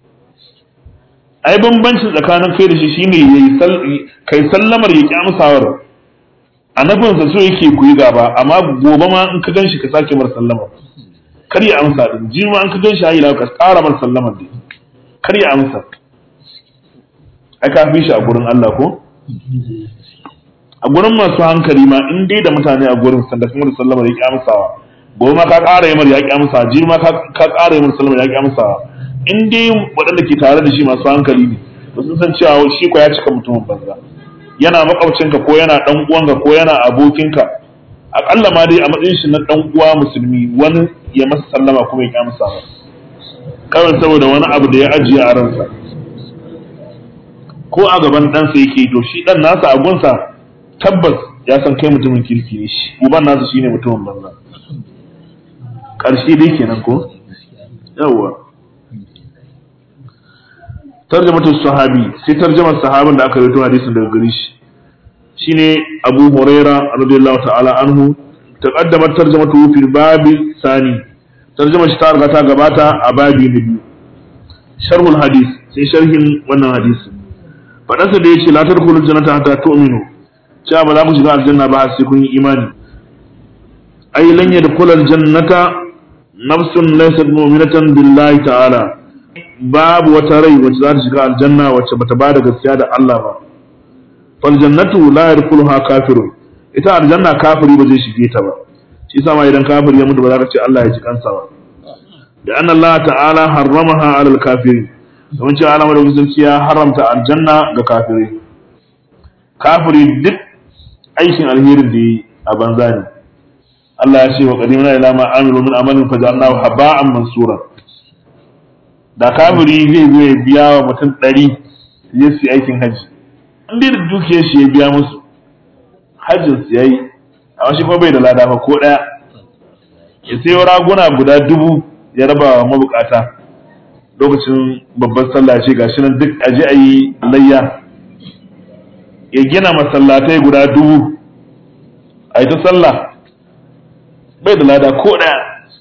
S1: ai bambanci tsakanin kai da shi shine yayi kai sallamar ya ki amsawar annabinsa so yake ku yi gaba amma gobe ma in ka ganshi ka sake mar sallama kar ya amsa din ji ma in ka ganshi hayi ka ƙara mar sallama din kar ya amsa ai ka fi shi a gurin Allah ko a gurin masu hankali ma in dai da mutane a gurin sanda kuma da sallama ya ki amsawa gobe ma ka ƙara yi mar ya ki amsa ji ma ka ƙara yi mar sallama ya ki amsawa in dai waɗanda ke tare da shi masu hankali ne to sun san cewa shi ko ya cika mutumin banza yana makwabcinka ko yana dan uwanka ko yana abokinka akalla ma dai a matsayin shi na dan uwa musulmi wani ya masa sallama kuma ya ki amsa ba kawai saboda wani abu da ya ajiye a ransa ko a gaban ɗansa yake to shi ɗan nasa a gunsa tabbas ya san kai mutumin kirki ne shi uban nasa shine mutumin banza ƙarshe dai kenan ko yawwa tarjamatul sahabi sai tarjamar sahabin da aka rawaito hadisin daga gare shi shine Abu Huraira radiyallahu ta'ala anhu taqaddamat tarjamatu fil babi sani tarjamar shi ta riga ta gabata a babi na biyu sharhul hadis sai sharhin wannan hadisi fadansa da yace la tadkhulul jannata hatta tu'minu cewa ba za ku shiga aljanna ba sai kun yi imani ay lan yadkhulul jannata nafsun laysat mu'minatan billahi ta'ala babu wata rai wacce za ta shiga aljanna wacce bata ba da gaskiya da Allah ba fal jannatu la yadkhuluha kafirun ita aljanna kafiri ba zai shige ta ba shi yasa ma idan kafiri ya mutu ba za ka ce Allah ya ji kansa ba da anna Allah ta'ala harramaha 'alal kafirin don cewa Allah madaukakin ya haramta aljanna ga kafiri kafiri duk aikin alherin da yi a banza ne Allah ya ce wa qadimna ila ma amilu min amalin fajalnahu haba'an mansura da kafiri zai zo ya biya wa mutum ɗari ya su aikin hajji in dai da dukiyar shi ya biya musu hajjin su yayi amma shi kuma bai da lada ba ko ɗaya ya sayo raguna guda dubu ya raba wa mabukata lokacin babban sallah ce gashi nan duk aje a yi layya ya gina masallatai guda dubu a yi ta sallah bai da lada ko ɗaya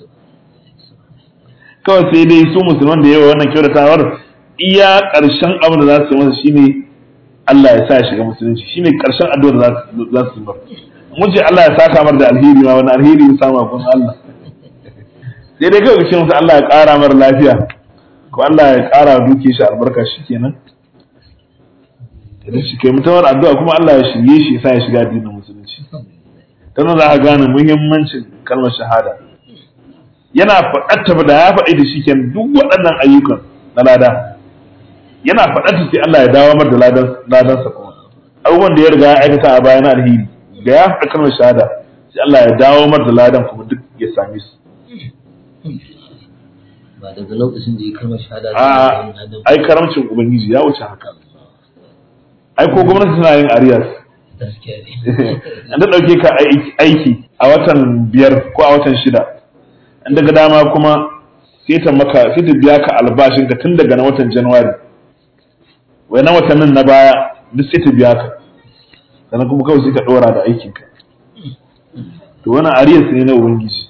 S1: kawai sai dai su musulman da yawa wannan kyautatawar iya ƙarshen abin da za su yi masa shine Allah ya sa ya shiga musulunci shine ƙarshen addu'ar da za su yi masa mun ce Allah ya saka mar da alheri ma wani alheri ya samu kun Allah sai dai kawai ce musu Allah ya ƙara mar lafiya ko Allah ya ƙara duke shi albarka shikenan idan shi kai mutuwar addu'a kuma Allah ya shirye shi ya sa ya shiga addinin musulunci ta nan za ka gane muhimmancin kalmar shahada yana faɗatta da ya faɗi da shi kenan duk waɗannan ayyukan na lada yana faɗatta sai Allah ya dawo mar da ladan ladansa kuma abubuwan da ya riga ya aikata a baya na alheri da ya faɗa kalmar shahada sai Allah ya dawo mar da ladan kuma duk ya same su
S2: ba daga lokacin da ya kalmar shahada
S1: a ai karamcin ubangiji ya wuce haka ai ko gwamnati tana yin ariyas
S2: gaskiya ne
S1: an da ɗauke ka aiki a watan biyar ko a watan shida an daga dama kuma sai ta maka sai ta biya ka albashin ka tun daga na watan januwari wai na watannin na baya duk sai ta biya ka sannan kuma kawai sai ka ɗora da aikinka to wannan ariyas ne na ubangiji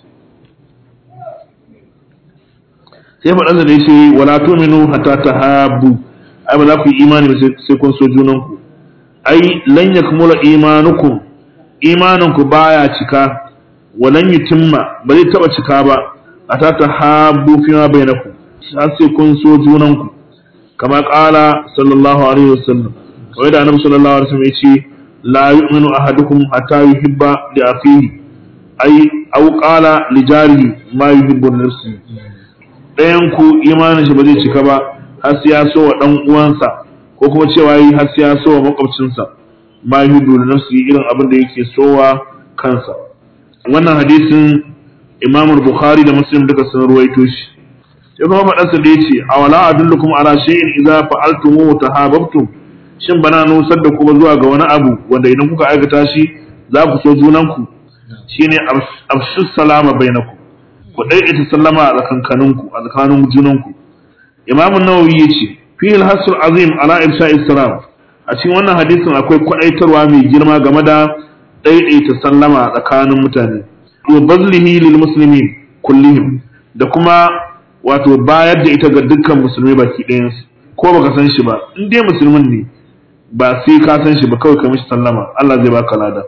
S1: sai faɗansa da yace wala tu'minu hatta tahabbu ai ba za ku yi imani ba sai kun so junanku ai lan yakmula imanukum imaninku baya cika walan yutimma ba zai taba cika ba hatta tahabbu fi ma bainakum har sai kun so junanku kama qala sallallahu alaihi wasallam kawai da annabi sallallahu alaihi wasallam yace la yu'minu ahadukum hatta yuhibba li akhihi ai aw qala li jarihi ma yuhibbu li nafsihi ɗayan ku imanin shi ba zai cika ba har sai ya so wa ɗan uwansa ko kuma cewa yi har sai ya so wa makwabcinsa ma yuhibbu li nafsihi irin abin da yake sowa kansa wannan hadisin Imam Bukhari da Muslim duka sun ruwaito shi sai kuma faɗansa da yace awala adullukum ala shay'in idza fa'altumuhu tahabbtum shin bana nusar da ku ba zuwa ga wani abu wanda idan kuka aikata shi za ku so junanku shine afshu salama bainakum ku daidaita sallama a tsakankaninku a tsakanin junanku Imam Nawawi yace fi al-hasul azim ala ifsha'i salam a cikin wannan hadisin akwai kwadaitarwa mai girma game da daidaita sallama a tsakanin mutane wa bazlihi lil muslimin kullihim da kuma wato bayar da ita ga dukkan musulmai baki ɗayansu ko baka san shi ba in dai musulmin ne ba sai ka san shi ba kawai ka mishi sallama Allah zai baka lada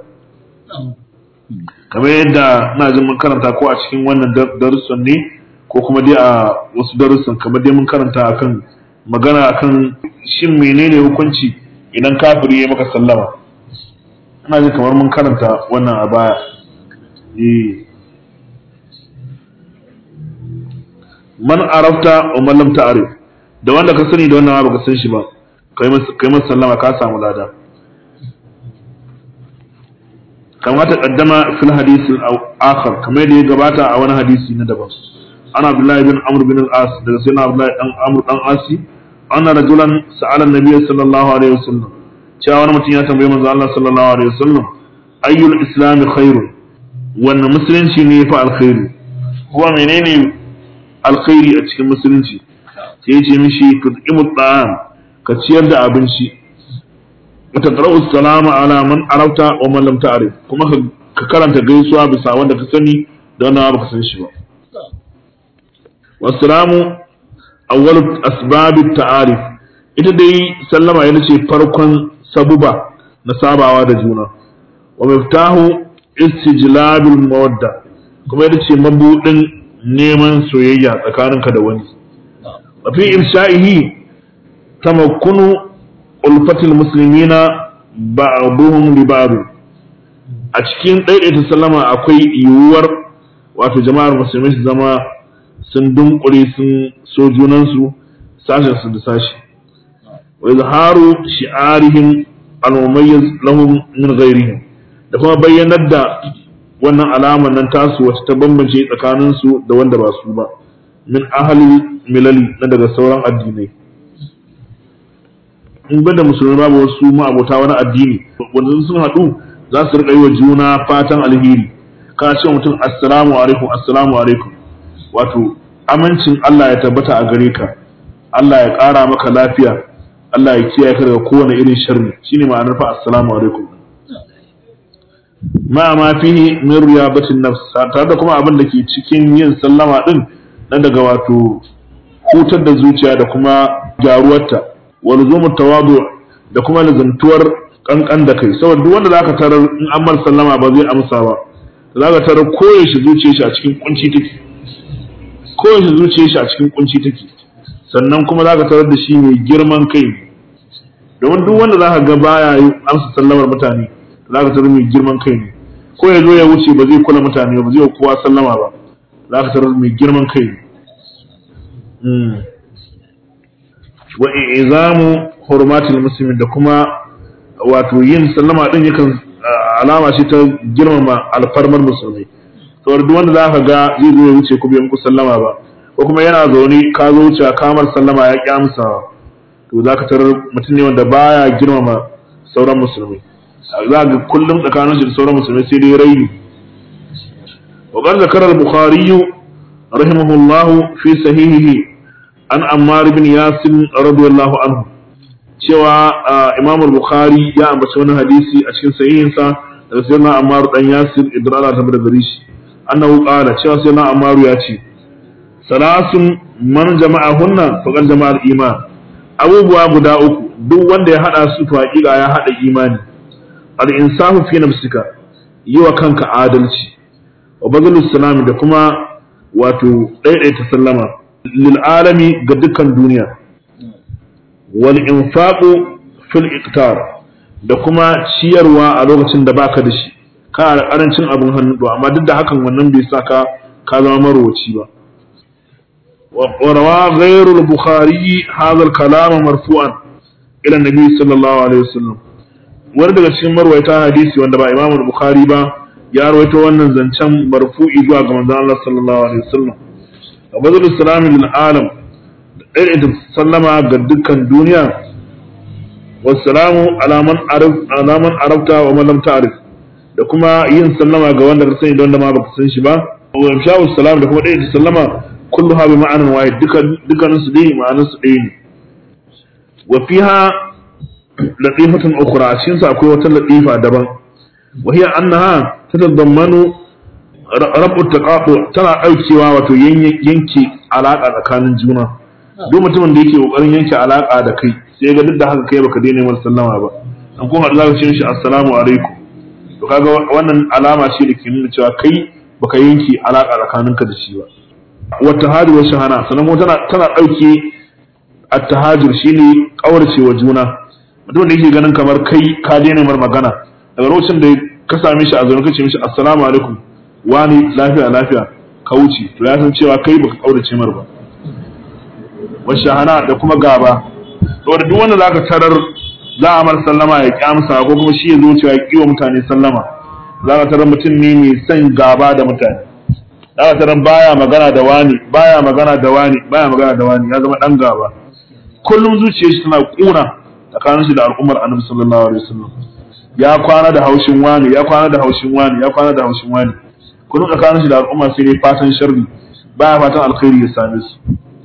S1: kamar yadda na jin mun karanta ko a cikin wannan darussan ne ko kuma dai a wasu darussan kamar dai mun karanta akan magana akan shin menene hukunci idan kafiri ya maka sallama ina jin kamar mun karanta wannan a baya eh man arafta wa man lam ta'rif da wanda ka sani da wanda ma baka san shi ba kai masa kai masa sallama ka samu lada kama ta kaddama fil hadith al-akhar kamar da ya gabata a wani hadisi na daban ana abdullahi bin amr bin al-as daga sayyidina abdullahi dan amr dan asi anna rajulan sa'ala an-nabiy sallallahu alaihi wasallam cewa wani mutum ya tambaye manzo Allah sallallahu alaihi wasallam ayyul islam khairun wannan musulunci ne fa alkhairu kuma menene alkhairi a cikin musulunci sai ce mishi tut'imu ta'am ka ciyar da abinci wa taqra'u salama ala man arafta wa man lam ta'rif kuma ka karanta gaisuwa bisa wanda ka sani da wanda ba ka san shi ba wassalamu awwalu asbabit ta'arif ita dai sallama yana ce farkon sabuba na sabawa da juna wa miftahu istijlabil mawadda kuma ita ce mabudin neman soyayya tsakaninka da wani fi irshaihi tamakkunu ulfatil muslimina ba'duhum li ba'd a cikin daidaita sallama akwai yiwuwar wato jama'ar musulmai su zama sun dunkure sun so junansu sashen su da sashi wa izharu shi'arihim al-mumayyiz lahum min ghairihim da kuma bayyanar da wannan alamar nan tasu wacce ta bambance tsakaninsu da wanda ba su ba min ahali milali na daga sauran addinai in da musulmi babu wasu ma'abota wani addini wanda sun haɗu za su riƙa yi wa juna fatan alheri kana ce mutum assalamu alaikum assalamu alaikum wato amincin Allah ya tabbata a gare ka Allah ya ƙara maka lafiya Allah ya kiyaye ka daga kowane irin sharri shine ma'anar fa assalamu alaikum ma ma fihi min riyabatin nafs tare da kuma abin da ke cikin yin sallama din na daga wato hutar da zuciya da kuma gyaruwarta wa luzumu tawadu da kuma lazantuwar kankan da kai saboda duk wanda zaka tarar in an mar sallama ba zai amsa ba zaka tarar koyaushe zuciyar shi a cikin kunci take koyaushe zuciyar shi a cikin kunci take sannan kuma zaka tarar da shi mai girman kai domin duk wanda za ka ga baya yi amsa sallamar mutane za ka tarar mai girman kai ne ko ya zo ya wuce ba zai kula mutane ba zai kowa sallama ba za ka tarar mai girman kai ne wa izamu hurmatil muslimin da kuma wato yin sallama din yakan alama ce ta girmama alfarmar musulmi saboda duk wanda za ka ga zai zo ya wuce ku bai muku sallama ba ko kuma yana zaune ka zo wuce kamar sallama ya kyamsa to za ka tarar mutum ne wanda baya girmama sauran musulmi za ga kullum tsakanin shi da sauran musulmi sai dai raini wa qad zakara al-bukhari rahimahullah fi sahihihi an ammar ibn yasir radiyallahu anhu cewa imam al-bukhari ya ambaci wani hadisi a cikin sahihinsa daga sayyidina ammar dan yasir idan Allah ta bada gare shi annahu qala cewa sayyidina ammar ya ce salasun man jama'ahunna faqad jama'al iman abubuwa guda uku duk wanda ya hada su to hakika ya hada imani al-insafu fi nafsika yi wa kanka adalci wa bazalus salam da kuma wato daidaita sallama lil alami ga dukkan duniya wal infaqu fil iqtar da kuma ciyarwa a lokacin da baka da shi kana da karancin abin hannu amma duk da hakan wannan bai saka ka zama marowaci ba وروى غير البخاري هذا الكلام مرفوعا الى النبي صلى الله عليه وسلم wani daga cikin marwaita hadisi wanda ba imamu bukhari ba ya rawaito wannan zancen marfu'i zuwa ga manzon Allah sallallahu alaihi wasallam abadul salami lil alam da sallama ga dukkan duniya wassalamu ala man arif ala man arafta wa man lam ta'rif da kuma yin sallama ga wanda ka sani da wanda ma baka san shi ba wa imsha'u salam da kuma da sallama kulluha bi ma'anan wahid dukan dukan su dai ma'anan su ɗaya ne wa fiha latifatun ukhra a cikin sa akwai wata latifa daban wa hiya annaha tatadammanu rabu taqatu tana daukewa wato yanke alaka tsakanin juna duk mutumin da yake kokarin yanke alaka da kai sai ga duk da haka kai baka daina mar sallama ba an kuma da zaka ce shi assalamu alaikum to kaga wannan alama ce da ke nuna cewa kai baka yanke alaka tsakaninka da shi ba wata hajji wa shahana sannan kuma tana tana dauke at-tahajjur shine kaurace wa juna mutum da yake ganin kamar kai ka daina mar magana daga lokacin da ka same shi a zaune kace mishi assalamu alaikum wani lafiya lafiya ka wuce to ya san cewa kai baka kaurace mar ba wa shahana da kuma gaba saboda duk wanda zaka tarar za a mar sallama ya kyamsa ko kuma shi ya zo cewa ya kiwa mutane sallama zaka tarar mutum ne mai son gaba da mutane zaka tarar baya magana da wani baya magana da wani baya magana da wani ya zama dan gaba kullum zuciyar shi tana kuna tsakanin shi da al'ummar annabi sallallahu alaihi wasallam ya kwana da haushin wani ya kwana da haushin wani ya kwana da haushin wani kullum tsakanin shi da al'umma sai dai fatan sharri baya fatan alkhairi ya same su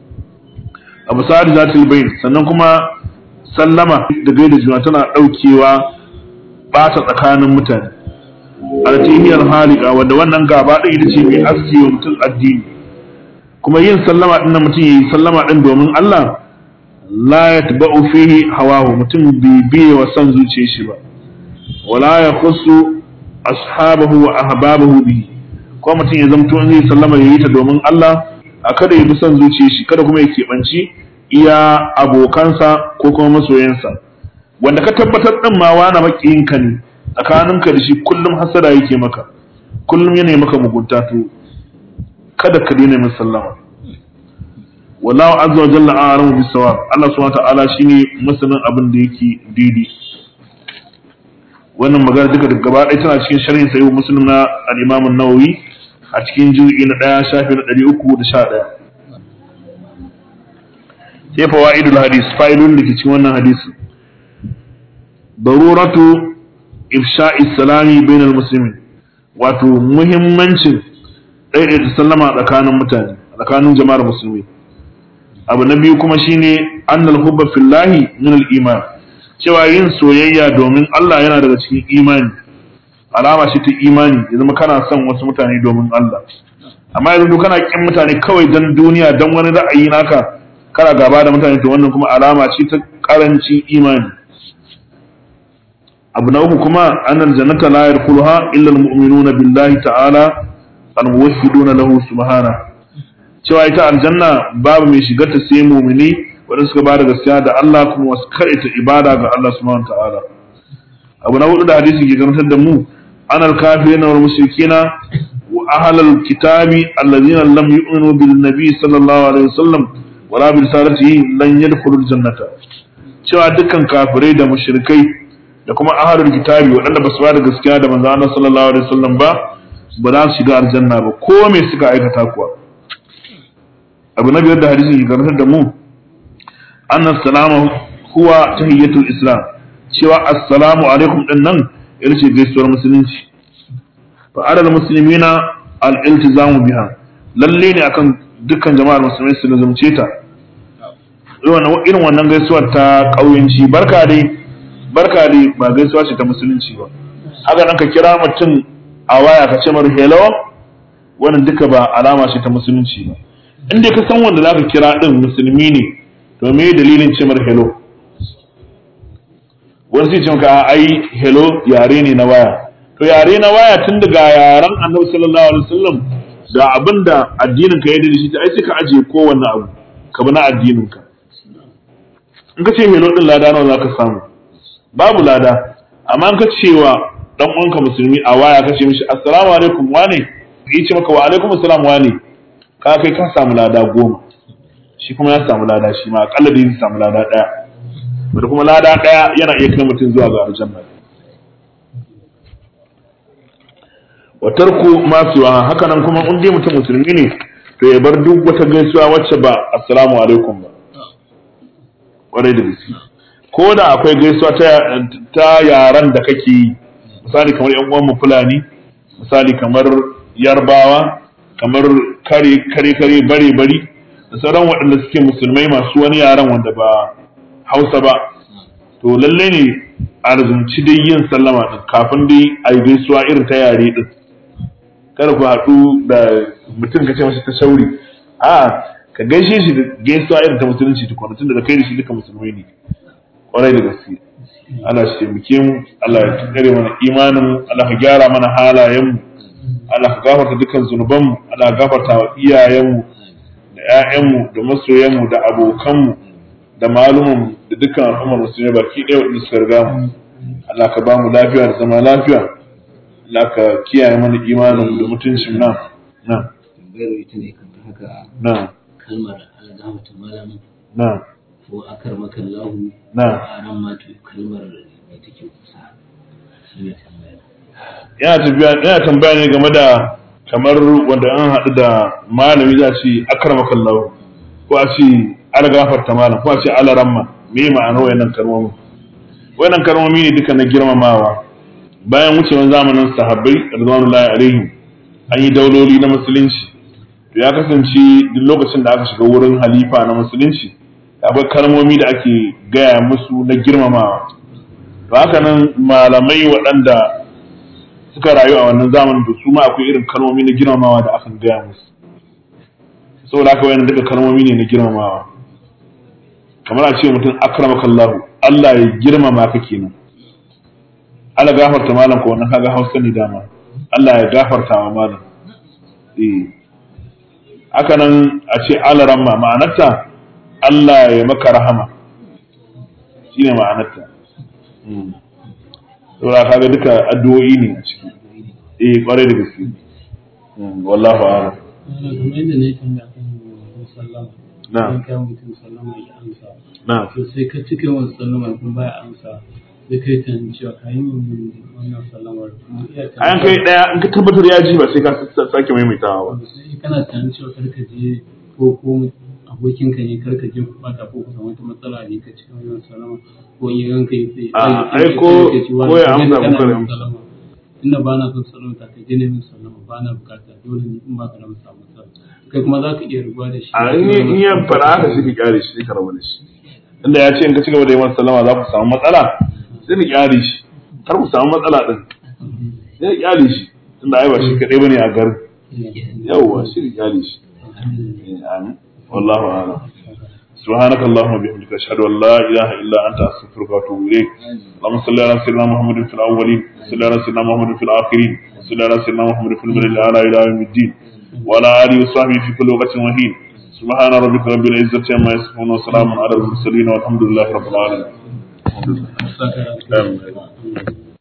S1: abu sa'ad zatul bayn sannan kuma sallama da gaida juna tana daukewa bata tsakanin mutane altiniyar halika wanda wannan gaba ɗin ita ce mai aski wa mutum addini kuma yin sallama ɗin na mutum yayi sallama ɗin domin Allah la yatba'u fihi hawahu mutum bai biye wa son zuciyar shi ba wala ya khussu ashabahu wa ahbabahu bihi ko mutum ya zamto in zai sallama yayi ta domin Allah a kada ya bi son zuciyar shi kada kuma ya keɓanci iya abokansa ko kuma masoyansa wanda ka tabbatar din ma wani makiyinka ne tsakaninka da shi kullum hasada yake maka kullum yana maka mugunta to kada ka daina min sallama wallahu azza wa jalla a'lamu bis sawab Allah subhanahu wa ta'ala shine masanin abin da yake daidai wannan magana duka daga gaba ɗaya tana cikin sharhin sahih muslim na al-imam an-nawawi a cikin juz'i na 1 shafi na 311 sai fawaidul hadis fa'ilun da ke cikin wannan hadisi daruratu ifsha'i salami bainal muslimin wato muhimmancin daidaita sallama tsakanin mutane tsakanin jama'ar musulmi abu na biyu kuma shine annal hubba fillahi min al iman cewa yin soyayya domin Allah yana daga cikin imani alama ce ta imani ya zama kana son wasu mutane domin Allah amma yanzu kana kin mutane kawai dan duniya dan wani ra'ayi naka kana gaba da mutane to wannan kuma alama ce ta karancin imani abu na uku kuma annal jannata la yadkhuluha illa almu'minuna billahi ta'ala almuwahhiduna lahu subhana cewa ita aljanna babu mai shigar ta sai mu'mini waɗanda suka bada gaskiya da Allah kuma wasu karita ibada ga Allah subhanahu ta'ala abu na hudu da hadisi ke karantar da mu anal kafirina wal mushrikina wa ahlal kitabi alladhina lam yu'minu bin nabi sallallahu alaihi wasallam wala bi risalatihi lan yadkhulul jannata cewa dukkan kafirai da mushrikai da kuma ahlul kitabi waɗanda ba su bada gaskiya da manzo Allah sallallahu alaihi wasallam ba ba za su shiga aljanna ba ko me suka aikata kuwa abu na biyar da hadisi ke karantar da mu anna salama huwa tahiyyatul islam cewa assalamu alaikum din nan ita ce gaisuwar musulunci fa adal muslimina al iltizamu biha lalle ne akan dukkan jama'ar musulmai su lazumce ta irin wannan gaisuwar ta kauyanci barka dai barka dai ba gaisuwa ce ta musulunci ba haka nan ka kira mutum a waya ka ce mar hello wannan duka ba alama ce ta musulunci ba in dai ka san wanda zaka kira din musulmi ne to me dalilin ce mar hello wani sai ce maka ai hello yare ne na waya to yare na waya tun daga yaren annabi sallallahu alaihi wasallam da abinda addinin ka ya da shi ai sai ka ajiye kowanne abu ka bi na addinin ka in ka ce hello din lada nawa zaka samu babu lada amma in ka cewa dan uwanka musulmi a waya ka ce mishi assalamu alaikum wane yi ce maka wa alaikum assalam wane ka kai ka samu lada goma shi kuma ya samu lada shi ma akalla da zai samu lada daya wanda kuma lada daya yana iya kai mutum zuwa ga aljanna wa tarku ma siwa haka nan kuma in dai mutum musulmi ne to ya bar duk wata gaisuwa wacce ba assalamu alaikum ba kwarai da gaske ko da akwai gaisuwa ta ta yaran da kake yi misali kamar yan uwan mu fulani misali kamar yarbawa kamar kare kare kare bare bari da sauran waɗanda suke musulmai masu wani yaran wanda ba hausa ba to lalle ne a razumci dai yin sallama din kafin dai a yi gaisuwa irin ta yare din kada ku haɗu da mutum ka ce masa ta shauri a ka gaishe shi da gaisuwa irin ta musulunci tukuna tunda da kai da shi duka musulmai ne kwarai da gaske Allah shi taimake mu Allah ya tsare mana imanin mu Allah ka gyara mana halayen mu Allah ka gafarta dukkan zunuban mu Allah ka gafarta wa iyayen mu da ƴaƴan mu da masoyan mu da abokan mu da malumin mu da dukkan al'ummar musulmi baki ɗaya wanda suka riga mu Allah ka ba mu lafiya da zama lafiya Allah ka kiyaye mana imanin mu da mutuncin nan nan
S2: tambayar ita ne kan haka
S1: nan
S2: kalmar algamata malamin
S1: nan
S2: ko akar makan lahu
S1: Na.
S2: a ran ma to kalmar mai take kusa shi ne tambaya
S1: yana tafiya yana tambaya ne game da kamar wanda an haɗu da malami za a ce akrama kallahu ko a ce ala gafarta malam ko a ce ala ramma me ma'anar wayannan kalmomi wayannan kalmomi ne duka na girmamawa bayan wucewar zamanin sahabbai radwanullahi alaihim an yi dauloli na musulunci to ya kasance duk lokacin da aka shiga wurin halifa na musulunci akwai kalmomi da ake gaya musu na girmamawa to haka nan malamai waɗanda suka rayu a wannan zamanin to su ma akwai irin kalmomi na girmamawa da akan gaya musu saboda haka wayannan duka kalmomi ne na girmamawa kamar a ce mutum akramakallahu Allah ya girmama ka kenan Allah gafarta malam ko wannan kaga Hausa ne dama Allah ya gafarta wa malam eh haka nan a ce alaramma ma'anarta Allah ya maka rahama shine ma'anarta Mm. saboda kaga duka addu'o'i ne a ciki eh kwarai da gaske Mm, wallahu a'lam
S3: kamar yadda na yi tambaya kan mutum sallama
S1: Na.
S3: Idan kai mutum sallama ya amsa
S1: na
S3: to sai ka cika wasu sallama kuma baya amsa sai kai tunanin cewa ka yi min wannan sallamar kuma iya
S1: ayan kai daya in ka tabbatar ya ji ba sai ka sa- sake maimaitawa ba
S3: sai kana tunanin cewa kar ka je ko ko abokinka ne kar ka je ku bata ko ku samu wata matsala ne ka cika wannan sallama ko in yanka yi sai
S1: A,
S3: sai-
S1: ai ko-
S3: sai ka ce wani
S1: ko ya
S3: ka je
S1: amsa
S3: kana
S1: ko kar ya
S3: min
S1: amsa.
S3: sallama. tunda ba na son sallama ta kai je ne min sallama ba na bukata dole ne in ba ka da samu matsala kai kuma za ka iya rubuwa da shi
S1: a in ya- in ya fara haka shi ka kyale shi sai ka rabu da shi inda ya ce in ka ci gaba da yi masa sallama za ku samu matsala sai ka kyale shi har ku samu matsala din sai ka kyale shi tunda ai ba shi kadai bane a garin yawwa shi ka kyale shi Eh, amin wallahu a'lam سبحانك اللهم وبحمدك اشهد ان لا اله الا انت استغفرك واتوب اليك اللهم صل على سيدنا محمد في الاولين وصل على سيدنا محمد في الاخرين وصل على سيدنا محمد في الملل الاعلى الى يوم الدين وعلى اله وصحبه في كل وقت وحين سبحان ربك رب العزة عما يصفون وسلام على المرسلين والحمد لله رب العالمين. الحمد لله.
S3: Saka-
S1: آمين.